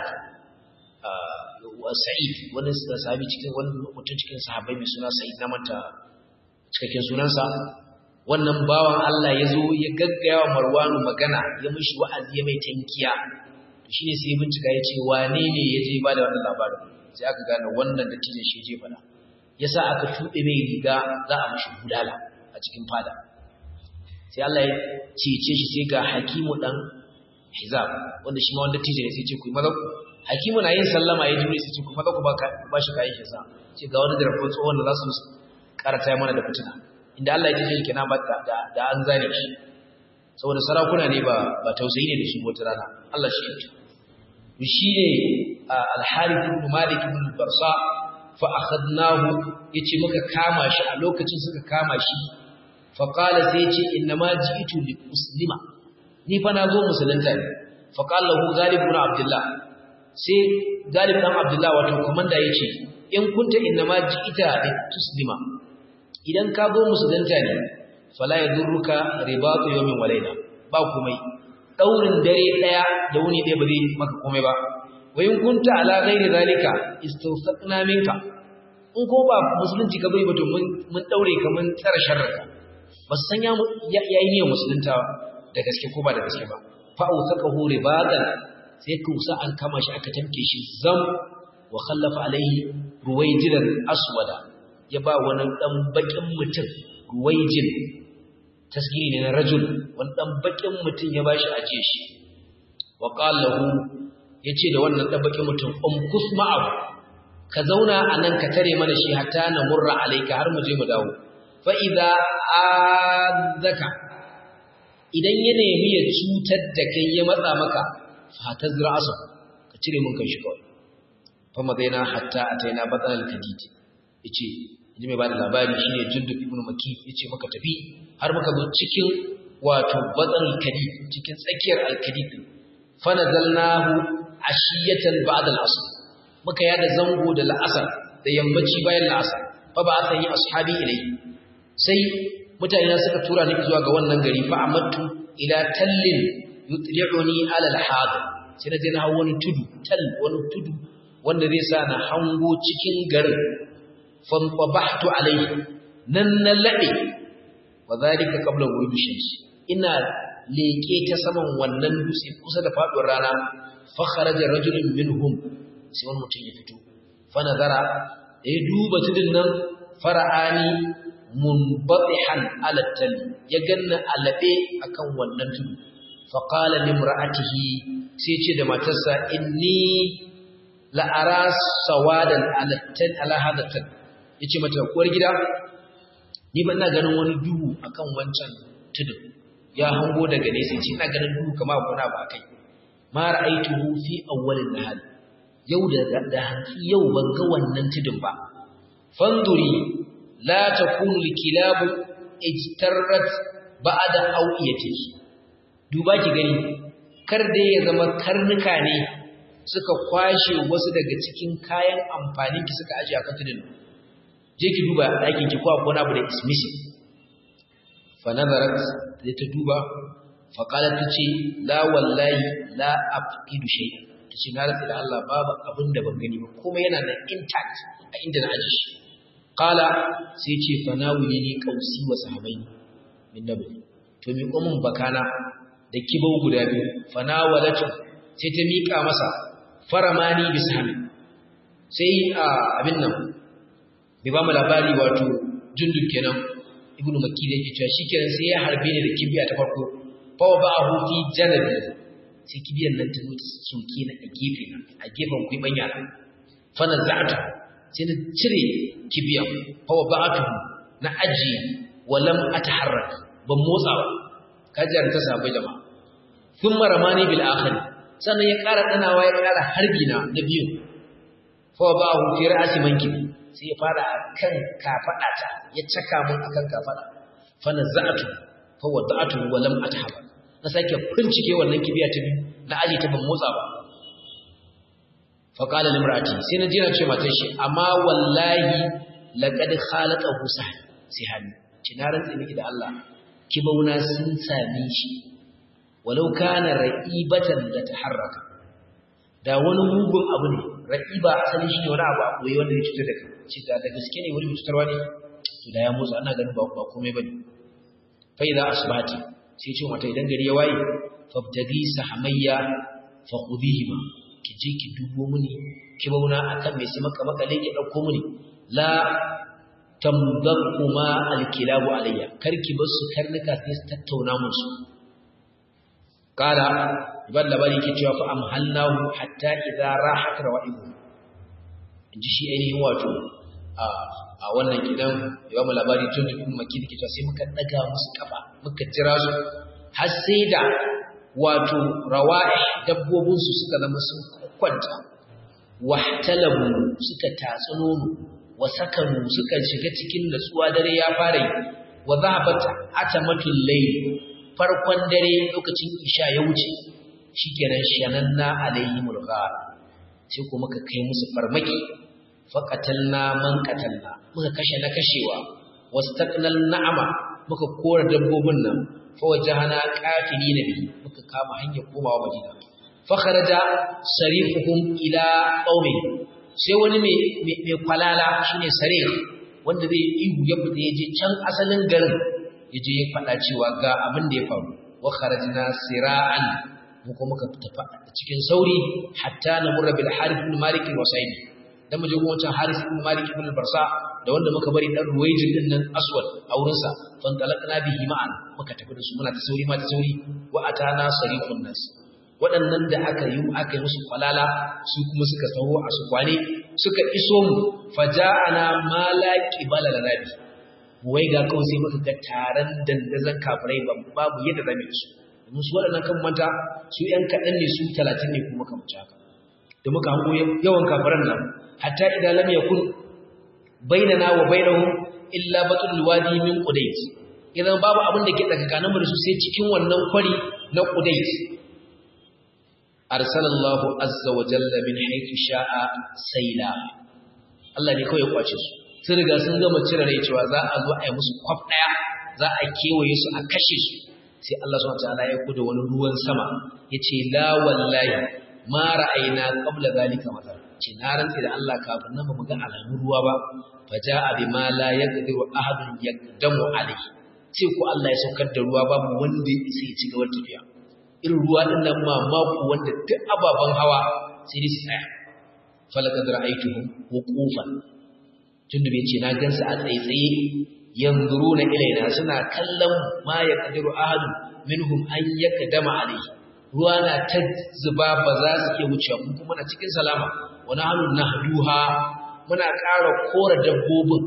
wa sa'id wani sahabi cikin wani mutum cikin sahabbai mai suna sa'id na manta cikakken sunansa wannan bawan Allah ya zo ya gaggaya wa Marwanu magana ya mishi wa'azi ya mai tankiya to shine sai ya bincika ya ce wane ne ya je ba da wannan labarin sai aka gane wannan dattijo shi je fada yasa aka tuɓe mai riga za a mishi gudala a cikin fada sai Allah ya cece shi sai ga hakimu dan hizab wanda shi ma wanda tije ne sai ce ku maza ku hakimu na yin sallama ya jure sai ce ku maza ku ba shi kayan shi sa ce ga wani darafin tsohon da za su karata mana da fitina inda Allah ya ce kenan ba da an zane shi saboda sarakuna ne ba ba tausayi ne da shi wata rana Allah shi yake shi ne al-harith ibn malik ibn barsa fa akhadnahu yace muka kama shi a lokacin suka kama shi fa qala sai yace inna ma ji'tu li muslima ni fa nazo musulunta ne fa qala lahu galib ibn abdullah sai galib ibn abdullah wato komanda yace in kunta inna ma ji'ita li tuslima idan ka zo musulunta ne fala yadurruka ribatu yawmin walaina ba komai daurin dare daya da wuni daya ba zai maka komai ba wayin kunta ala ghairi zalika istawsaqna minka in ko ba musulunci ka bai ba to mun mun daure ka mun tsara sharraka ba san ya yayi niyyar musulunta da gaske ko ba da gaske ba fa ausaqahu ribadan sai kusa an kama shi aka tamke shi zam wa khallafa alaihi ruwaijilan aswada ya ba wani dan bakin mutum ruwaijin tasgiri ne na rajul wani dan bakin mutum ya bashi aje shi wa qala lahu yace da wannan dan bakin mutum um kusma'u ka zauna anan ka tare mana shi hatta na murra alayka har mu je mu dawo fa idza azaka idan ya nemi ya cutar da kai ya matsa maka fa tazra asa ka cire mun kan shi kawai fa madaina hatta ataina batal kadid yace ji mai bada labari shine jundub ibn makif yace maka tafi har muka zo cikin wato batal kadid cikin tsakiyar al-kadid fa nazalnahu ashiyatan ba'da al-asr muka yada zango da la'asar da yammaci bayan la'asar fa ba san yi ashabi ilai sai mutane suka tura ni zuwa ga wannan gari fa amattu ila tallin yutli'uni ala al-had sai na je na hawo wani tudu tal wani tudu wanda zai sa na hango cikin garin fa tabahtu alayhi nan na lade wa zalika qabla ghurubi shams ina leke ta saman wannan dutse kusa da faduwar rana fa kharaja rajulun minhum sai wani mutum ya fito fa nazara ya duba tudun nan fara'ani munbatihan ala tali ya ganna alabe akan wannan tudu fa qala limra'atihi sai ce da matarsa inni la ara sawadan ala tal ala hada tal yace mata kuwar gida ni ban na ganin wani duhu akan wancan tudu ya hango daga nesa ce ina ganin duhu kamar kuna ba kai ma ra'aituhu fi awwalin nahar yau da da hanki yau ban ga wannan tudun ba fanduri la takunu likilabu ijtarrat ba'da awiyatihi duba ki gani kar dai ya zama karnuka ne suka kwashe wasu daga cikin kayan amfanin ki suka aje a kan tudun je ki duba ɗakin ki ko akwai wani abu da is missing fa nazarat da ta duba fa qalat tace la wallahi la afqidu shay'an tace na rantsa da Allah babu abin da ban gani ba kuma yana nan intact a inda na aje shi qala sai ce fa nawili ni qausi wa sahabaini min nabi to mi komun bakana da kibau guda biyu fa nawalatu sai ta mika masa faramani bisami sai a abin nan bai ba mu labari wato jundun kenan ibnu makki da yake cewa shikenan sai ya harbe ni da kibiya ta farko fa wa ba'ahu fi janabi sai kibiyan nan ta mutu soke na a gefe na a gefen kuibanya na fa naza'tu sai na cire kibiyan fa wa ba'atu na aji wa lam ataharrak ban motsa ba kajar ta sabai jama'a thumma ramani bil akhir sannan ya ƙara danawa ya ƙara harbi na na biyu fa ba hu fi ra'si mankibi sai ya fara kan kafada ta ya caka mun akan kafada fa naza'atu fa wada'atu wa lam atahaba na sake bincike wannan kibiya ta biyu na aji ta ban motsa ba fa qala limrati sai na jira ce matar shi amma wallahi laqad khalaqahu sahani ci na rantsi miki da Allah kibauna sun same shi walau kana ra'ibatan da taharraka da wani mugun abu ne ra'iba asali shi ne wani abu a koyi wanda ya cutar da kai ce da da gaske ne wani cutarwa ne to da ya motsa ana ganin ba ba komai bane fa idza asbati sai ce mata idan gari ya waye fabtagi sahamayya fa khudihima ki je ki dubo muni ki bauna akan mai sai maka makale ki dauko muni la tamdaquma alkilabu alayya karki basu karnuka sai su tattauna musu kala ban labari ke cewa fa amhalnahu hatta idza rahat ra'ihu inji shi ainihin wato a a wannan gidan yawa mu labari tun da kuma maki dake cewa sai muka daga musu kafa muka jira su har sai da wato rawa'i dabbobin su suka zama sun kwanta wahtalabu suka tatsi nono wa sakanu suka shiga cikin natsuwa dare ya fara yi wa zahabat atamatul layl farkon dare lokacin isha ya wuce shikenan shananna alaihimul ghar sai ko muka kai musu farmaki faqatalna man qatalna muka kashe na kashewa wastaqnal na'ama muka kora dabbobin nan fa wajahana qatilina bi muka kama hanyar komawa madina fa kharaja sarifuhum ila qaumi sai wani mai mai kwalala shine sarih wanda zai ihu ya fita yaje can asalin garin yaje ya faɗa cewa ga abin da ya faru wa kharajna sira'an mu kuma muka tafi cikin sauri hatta na murra bil harith ibn malik wa sa'id dan mu je gun wancan harith ibn malik ibn barsa da wanda muka bari dan ruwayjin din nan aswad a wurin sa fan talaqna bihi ma'an muka tafi da su muna ta sauri ma ta sauri wa atana sarifun nas waɗannan da aka yi aka yi musu kwalala su kuma suka taho a su kwane suka iso mu faja'ana ma la qibala lanabi wai ga kawai sai muka ga taron dandazon kafirai babu yadda zamu yi su domin su waɗannan kan manta su ‘yan kaɗan ne su talatin ne kuma kan haka da muka hango yawan kafiran nan hatta idan lam yakun bainana wa bainahum illa batul wadi min qudayt idan babu abin da ke tsakanin mu da su sai cikin wannan kwari na qudayt arsalallahu azza wa jalla min haythu sha'a sayla Allah ne kawai ya kwace su sun riga sun gama cire rai cewa za a zo a yi musu kwaf daya za a kewaye su a kashe su sai Allah subhanahu wataala ya kuda wani ruwan sama yace la wallahi ma ra'ayna qabla zalika mathal ce na rantsi da Allah kafin nan bamu ga alamun ruwa ba faja'a bima la yaqdiru ahadun yaqdamu alayhi sai ko Allah ya saukar da ruwa babu wanda ya isa ya ci gaba tafiya irin ruwa din nan ma mako wanda duk ababan hawa sai dai su tsaya falaqad ra'aytuhum wuqufan tunda bai ce na gansu a tsaitsaye yanzuruna ilaina suna kallon ma ya kadiru ahadun minhum an yakdama alayhi ruwa na ta zuba ba za su iya wucewa mun kuma na cikin salama wa nahnu nahduha muna ƙara kora dabbobin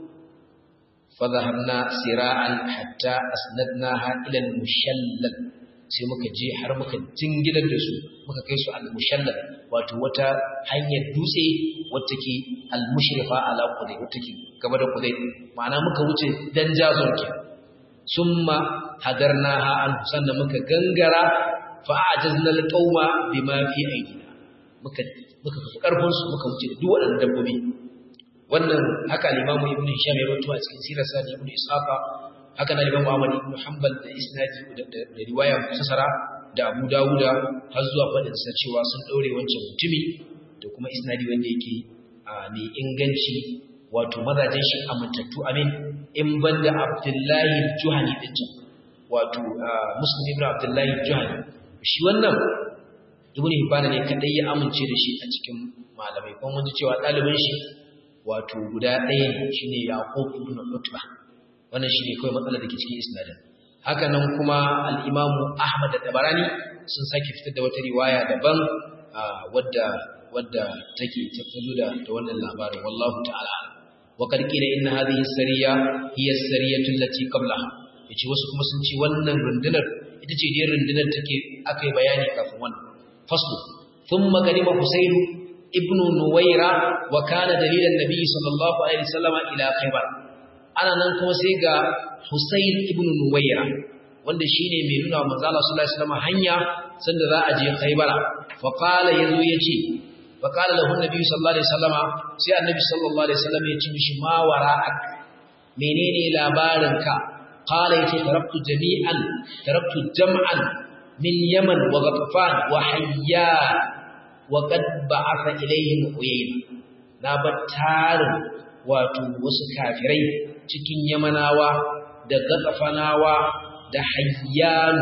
fa zahabna sira'an hatta asnadnaha ila al-mushallal sai muka je har muka jingilar da su muka kai su al-mushallal wato wata hanyar dutse wata ke al-mushrifa ala qudai wata ke gaba da qudai ma'ana muka wuce dan jazon ke summa hadarnaha an sannan muka gangara fa ajazna alqauma bima fi aidina muka muka fi karfin su muka wuce da duk waɗannan dabbobi wannan haka al-Imam Ibn Hisham ya rawaito a cikin sirar sa Ibn Ishaqa haka na Imam Ahmad ibn Hanbal da isnadi da riwaya musasara da Abu Dawuda har zuwa fadin sa cewa sun daure wancan mutumi da kuma isnadi wanda yake mai inganci wato mazajen shi amintattu amin in banda Abdullahi Juhani din can wato Muslim ibn Abdullahi Juhani shi wannan Ibn Hibban ne kadai ya amince da shi a cikin malamai kuma mun ji cewa ɗalibin shi wato guda ɗaya ne shine Yaqub ibn Utba wannan shine kawai matsalar da ke cikin isnadin haka nan kuma al-Imam Ahmad da Tabarani sun sake fitar da wata riwaya daban wadda wadda take tattazo da da wannan labarin wallahu ta'ala wa qad qila inna hadhihi as-sariya hiya as-sariyatu allati qablaha yace wasu kuma sun ce wannan rundunar ita ce dai rundunar take akai bayani kafin wannan faslu thumma qadima husayn ibn nuwayra wa kana dalilan nabi sallallahu alaihi wasallam ila khaybar ana nan kuma sai ga husayn ibn nuwayra wanda shine mai nuna wa manzo Allah sallallahu alaihi wasallam hanya sanda za a je khaybara fa qala yazo yace fa qala lahu nabi sallallahu alaihi wasallam sai annabi sallallahu alaihi wasallam ya ce mishi ma wara'ak menene labarinka qala yace taraktu jami'an taraktu jam'an min yaman wa ghatafan wa hayyan wa qad ba'atha ilayhim uyayna na battarin wato wasu kafirai cikin yamanawa da gatsafanawa da hayyan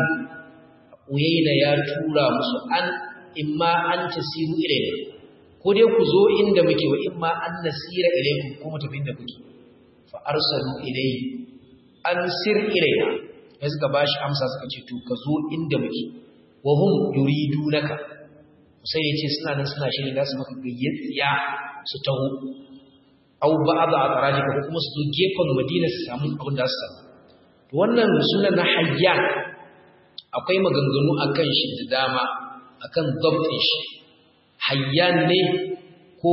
uyayna ya tura musu an imma an tasiru ilayna ko dai ku zo inda muke wa imma an nasira ilaykum ko mu tafi inda kuke fa arsalu ilayhi an sir ilayna sai suka bashi amsa suka ce to ka zo inda muke wa hum yuridunaka sai ya ce suna nan suna shirin za su maka gayyatsiya su taho au ba a tsaraji ka kuma su zo gefen madina su samu abin da su samu to wannan suna na hayyan akwai maganganu a kan shi da dama a kan gwamnatin shi hayyan ne ko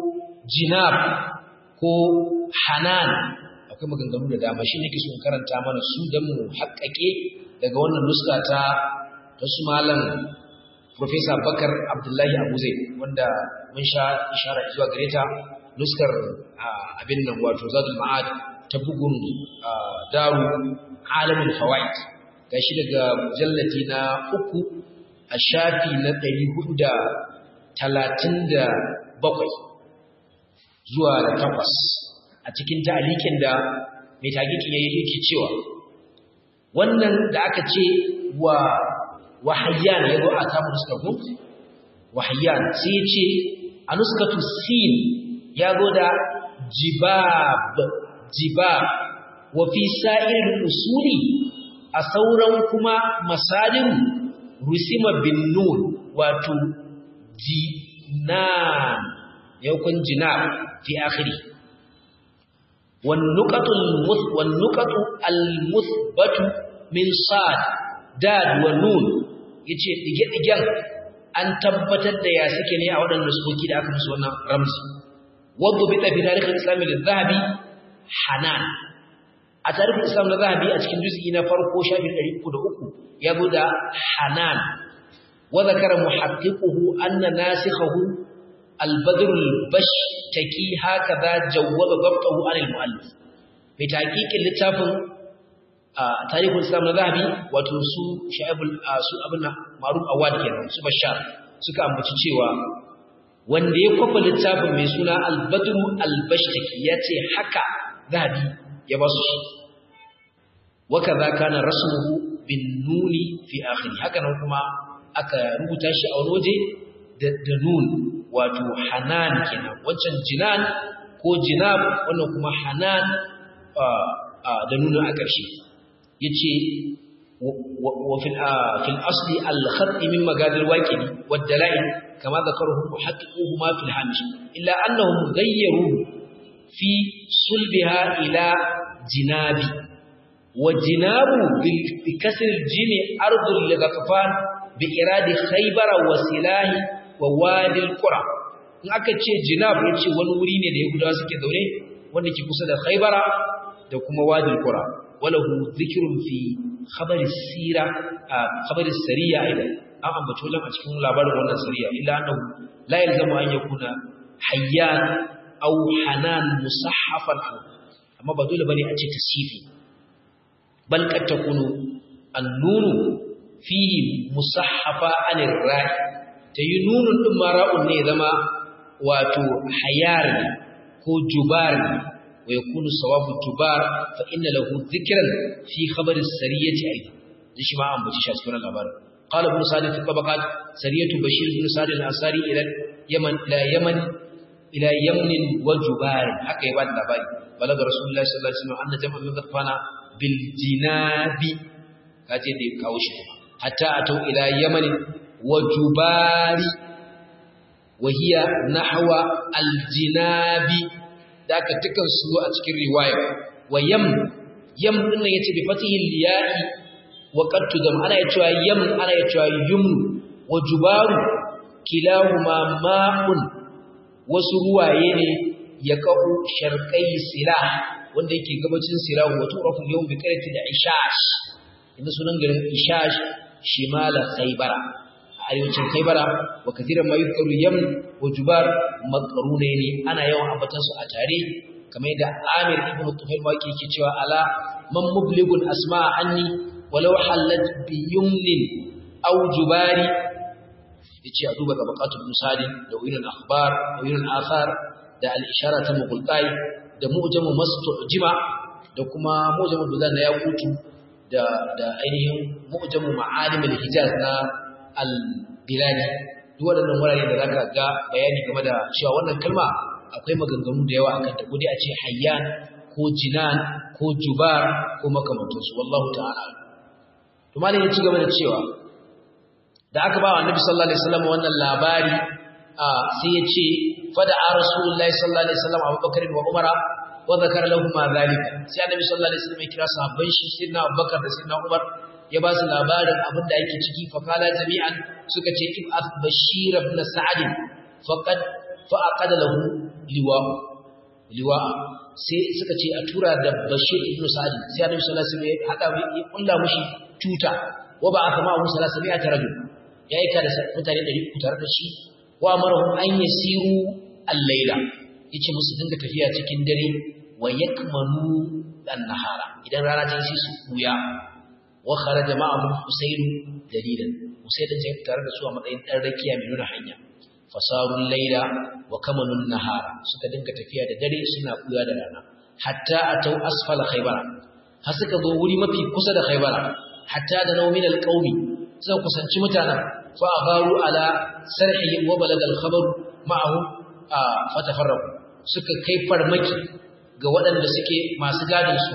jinab ko hanan akwai maganganu da dama shi ne ke sun karanta mana su don mu haƙaƙe daga wannan nuska ta ta su malam Profesa Bakar Abdullahi Abu Zaid wanda mun sha ishara zuwa gare ta nuskar abin nan wato Zadul Ma'ad ta bugun Daru Alamin Fawaid gashi daga mujallati na uku a shafi na ɗari hudu da talatin da bakwai zuwa da takwas a cikin ta'alikin da mai tagikin ya yi yake cewa wannan da aka ce wa wahayyan yazo a samu nuskar ku wahayyan sai ce a nuskatu sin yazo da jibab jibab wa fi sa'ir usuli a sauran kuma masalin rusima bin nun wato jinan yakun jinab fi akhiri wan nuqatul muth wan nuqatu al muthbatu min sad dad wa nun yace dige-digen an tabbatar da ya suke ne a waɗannan sukoki da aka musu wannan ramzi wadda bi tafi tarihin islami da zahabi hanan a tarihin islam na zahabi a cikin juz'i na farko shafin 303 ya zo da hanan wa zakara muhaqqiquhu anna nasikhahu al-badr al-bashtaki hakaza jawwaza dabtahu an al-muallif mai taqiqin littafin a tarihin islam na zahabi wato su sha'ibul su abin maruf awad kenan su bashar suka ambaci cewa wanda ya kwafa littafin mai suna al-badru al-bashtaki yace haka zahabi ya ba su shi wakaza kana rasmuhu bin nuni fi akhiri haka nan kuma aka rubuta shi a wani waje da nun wato hanan kenan wancan jinan ko jinab wannan kuma hanan da nuna a ƙarshe yace wa fil fil asli al khat min magadir waqidi wad dalail kama dhakaruhu muhaqqiquhu ma fil hamish illa annahum ghayyaru fi sulbiha ila jinabi wa jinabu bi kasr al jim ard li ghafan bi iradi khaybar wa silahi wa wadi al qura in aka ce jinab yace wani wuri ne da yahudawa suke zaune wanda ke kusa da khaybara da kuma wadi al qura وله ذكر في خبر السيرة خبر السرية أيضا an ambaci wajen a cikin labarin wannan sariya illa annahu la yalzamu an yakuna hayyan aw hanan musaffafan amma ba dole bane a ce tasifi bal kad takunu an-nunu fihi musahhafa anir ra'i tayi nunun din ma ra'un ne zama wato hayar ko jubar wa yakunu sawabu jubar fa inna lahu dhikran fi khabar as-sariyati aidan shi ma an bace shi a cikin labarin qala ibn sa'd fi tabaqat sariyatu bashir ibn sa'd al-ansari ila yaman ila yaman ila yamnin wa jubar haka ya bada labari balaga rasulullahi sallallahu alaihi wasallam anna jama'an min qatfana bil jinabi kaje da kawo shi hatta atau ila yaman wa jubari wa hiya nahwa al jinabi da aka tukan su a cikin riwaya wa yam yam din nan yace bi fatihi al ya'i wa qad tudam ana yacewa yam ana yacewa yum wa jubaru kilahuma ma'un wasu ruwaye ne ya ka'u sharqai silah wanda yake gabacin silah wa turafu yawm bi qarati da ishash inda sunan garin ishash shimala khaybara a arewacin khaybara wa kathiran ma yuzkaru yam wa jubar maqrunaini ana yawan ambatan su a tare kamar yadda Amir ibn Tufail wake yake cewa ala man mublighun asma'a anni walau halat bi yumnin aw jubari yace a duba tabaqatul musadi da wirin akhbar da wirin athar da al-ishara ta mughultai da mu'jamu mastujima da kuma mu'jamu buldan na yaqutu da da ainihin mu'jamu ma'alim al-hijaz na al-bilani duk waɗannan wurare da zaka ga bayani game da cewa wannan kalma akwai maganganu da yawa akan ta ko dai a ce hayyan ko jinan ko jubar ko makamantansu wallahu ta'ala to malai ya ci gaba da cewa da aka ba wa annabi sallallahu alaihi wasallam wannan labari sai ya ce fada a rasulullahi sallallahu alaihi wasallam abubakar wa umara wa zakara lahum ma zalika sai annabi sallallahu alaihi wasallam ya kira sahabban shi sayyidina abubakar da sayyidina umar ya ba su labarin abin da yake ciki fa kala jami'an suka ce ib'ath bashir ibn sa'd faqad fa aqada lahu liwa liwa sai suka ce a tura da bashir ibn sa'd sai annabi sallallahu alaihi wasallam ya hada ya kulla mushi tuta wa ba aka ma'ahu sallallahu alaihi wasallam rajul ya aika da mutane 300 tare da shi wa amarahum an yasiru al-laila yace musu dinga tafiya cikin dare wa yakmanu an-nahara idan rana ta yi su kuya wa kharaja ma'ahu husayn dalilan husayn da ya tare da su a matsayin dan rakiya mai nuna hanya fasarul laila wa kamanun nahara suka dinga tafiya da dare suna kuya da rana hatta atau asfala khaybara har suka zo wuri mafi kusa da khaybara hatta da naumin alqaumi suka kusanci mutanen fa agaru ala sarhi wa balaga alkhabar ma'ahu fatafarraqu suka kai farmaki ga waɗanda suke masu gadin su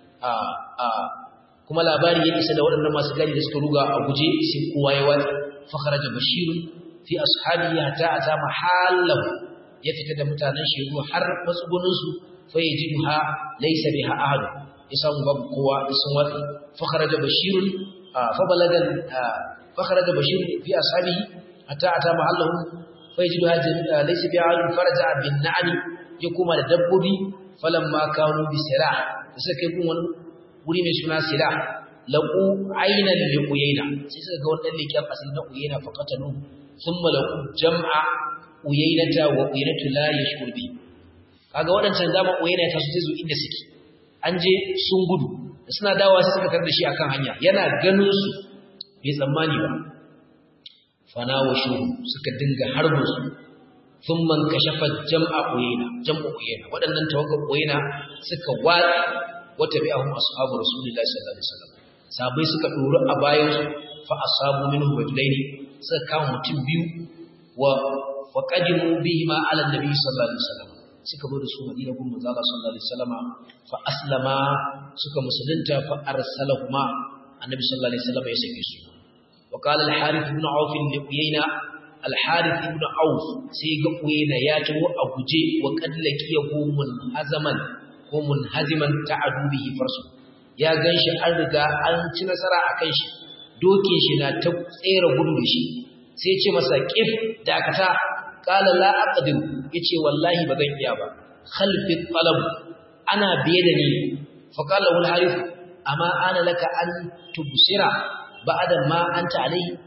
kuma labari ya isa da waɗannan masu gadi da suka ruga a guje sai kowa ya watsa fa kharaja bashirun fi ashabihi hatta ata mahallahu ya fita da mutanen shegu har matsugunin su fa yajiduha laysa biha ahad ya samu babu kowa da sun watsi fa kharaja bashirun fa balaga fa kharaja bashirun fi ashabihi hatta ata mahallahu fa yajiduha laysa biha ahad faraja bin na'am ya kuma da dabbobi falamma kanu bi sirah da suka kai gun wani wuri mai suna sila laqu aynan li uyayna sai suka ga wannan likin asali na uyayna fa qatalu thumma laqu jam'a uyaynata wa uyaynatu la yashkur bi kaga wadancan zama uyayna ta su zo inda suke an je sun gudu da suna dawowa sai suka tarda shi akan hanya yana ganin su bai tsammani ba fana wa shu suka dinga harbin su thumma kashafa jam'a uyayna jam'u uyayna wadannan tawakkal uyayna suka watsi wata bi'ahum ashabu rasulillahi sallallahu alaihi wasallam sabai suka doro a bayan su fa asabu minhu rajulaini suka kama mutum biyu wa faqadimu bihima ala nabi sallallahu alaihi wasallam suka zo da su madina gun manzo Allah sallallahu alaihi wasallam fa aslama suka musulunta fa arsalahuma annabi sallallahu alaihi wasallam ya sake su wa qala al-harith ibn auf li uyayna al-harith ibn auf sai ga uyayna ya tawo a guje wa qadlakiyahu munhazaman ko munhaziman ta'adu bihi farsu ya ganshi an riga an ci nasara akan shi dokin shi na ta tsere gudu da shi sai ya ce masa qif dakata qala la aqdir yace wallahi ba zan iya ba khalfi talab ana biye da ni fa qala wal harith amma ana laka an tubsira ba'da ma anta alai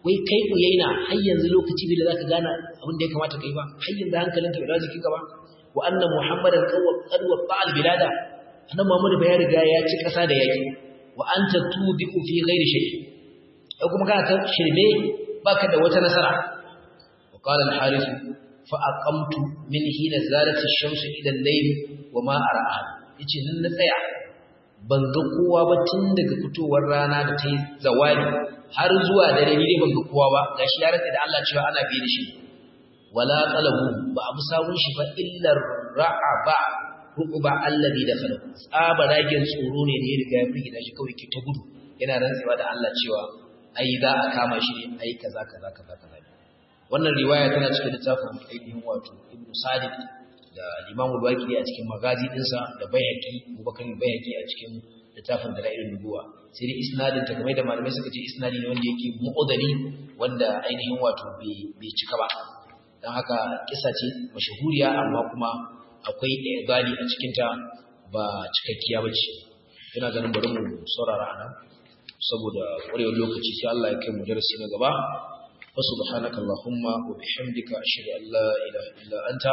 wai kai uyaina har yanzu lokaci bai da zaka gane abin da ya kamata kai ba har yanzu hankalinka bai dawo jikinka ba wa anna muhammadan qad watta al bilada annabi muhammad bai riga ya ci kasa da yaki wa anta tubiqu fi ghairi shay ai kuma kana ta shirme baka da wata nasara wa qala al harith fa aqamtu min hina zalat ash-shams ila al-layl wa ma ara'a yace nan na tsaya ban ga kowa ba tun daga fitowar rana da ta yi zawali har zuwa dare ni dai ban ga kowa ba gashi ya rantsa da Allah cewa ana biye da shi wala talabu ba abu sawun shi ba illa ra'aba rukuba alladhi dakhala tsaba ragin tsoro ne da ya riga ya firgita shi kawai ke ta gudu yana rantsewa da Allah cewa ai za a kama shi ne ai kaza kaza kaza kaza wannan riwaya tana cikin littafin ainihin wato Ibn Sadiq da Imam al-Waqidi a cikin magazi dinsa da Bayhaqi Abubakar Bayhaqi a cikin littafin Dalailun Nubuwa sai dai isnadin ta kamar da malamai suka ce isnadi ne wanda yake mu'adali wanda ainihin wato bai cika ba dan haka kisa ce mashahuriya amma kuma akwai ibali a cikin ta ba cikakkiya bace ina ganin bari mu saurara anan saboda ƙwarewar lokaci sai Allah ya kai mu darasi na gaba wa subhanaka allahumma wa bihamdika ashhadu an la ilaha illa anta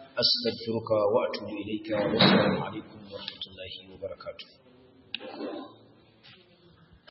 astaghfiruka wa atubu ilayka wa assalamu alaikum wa rahmatullahi wa barakatuh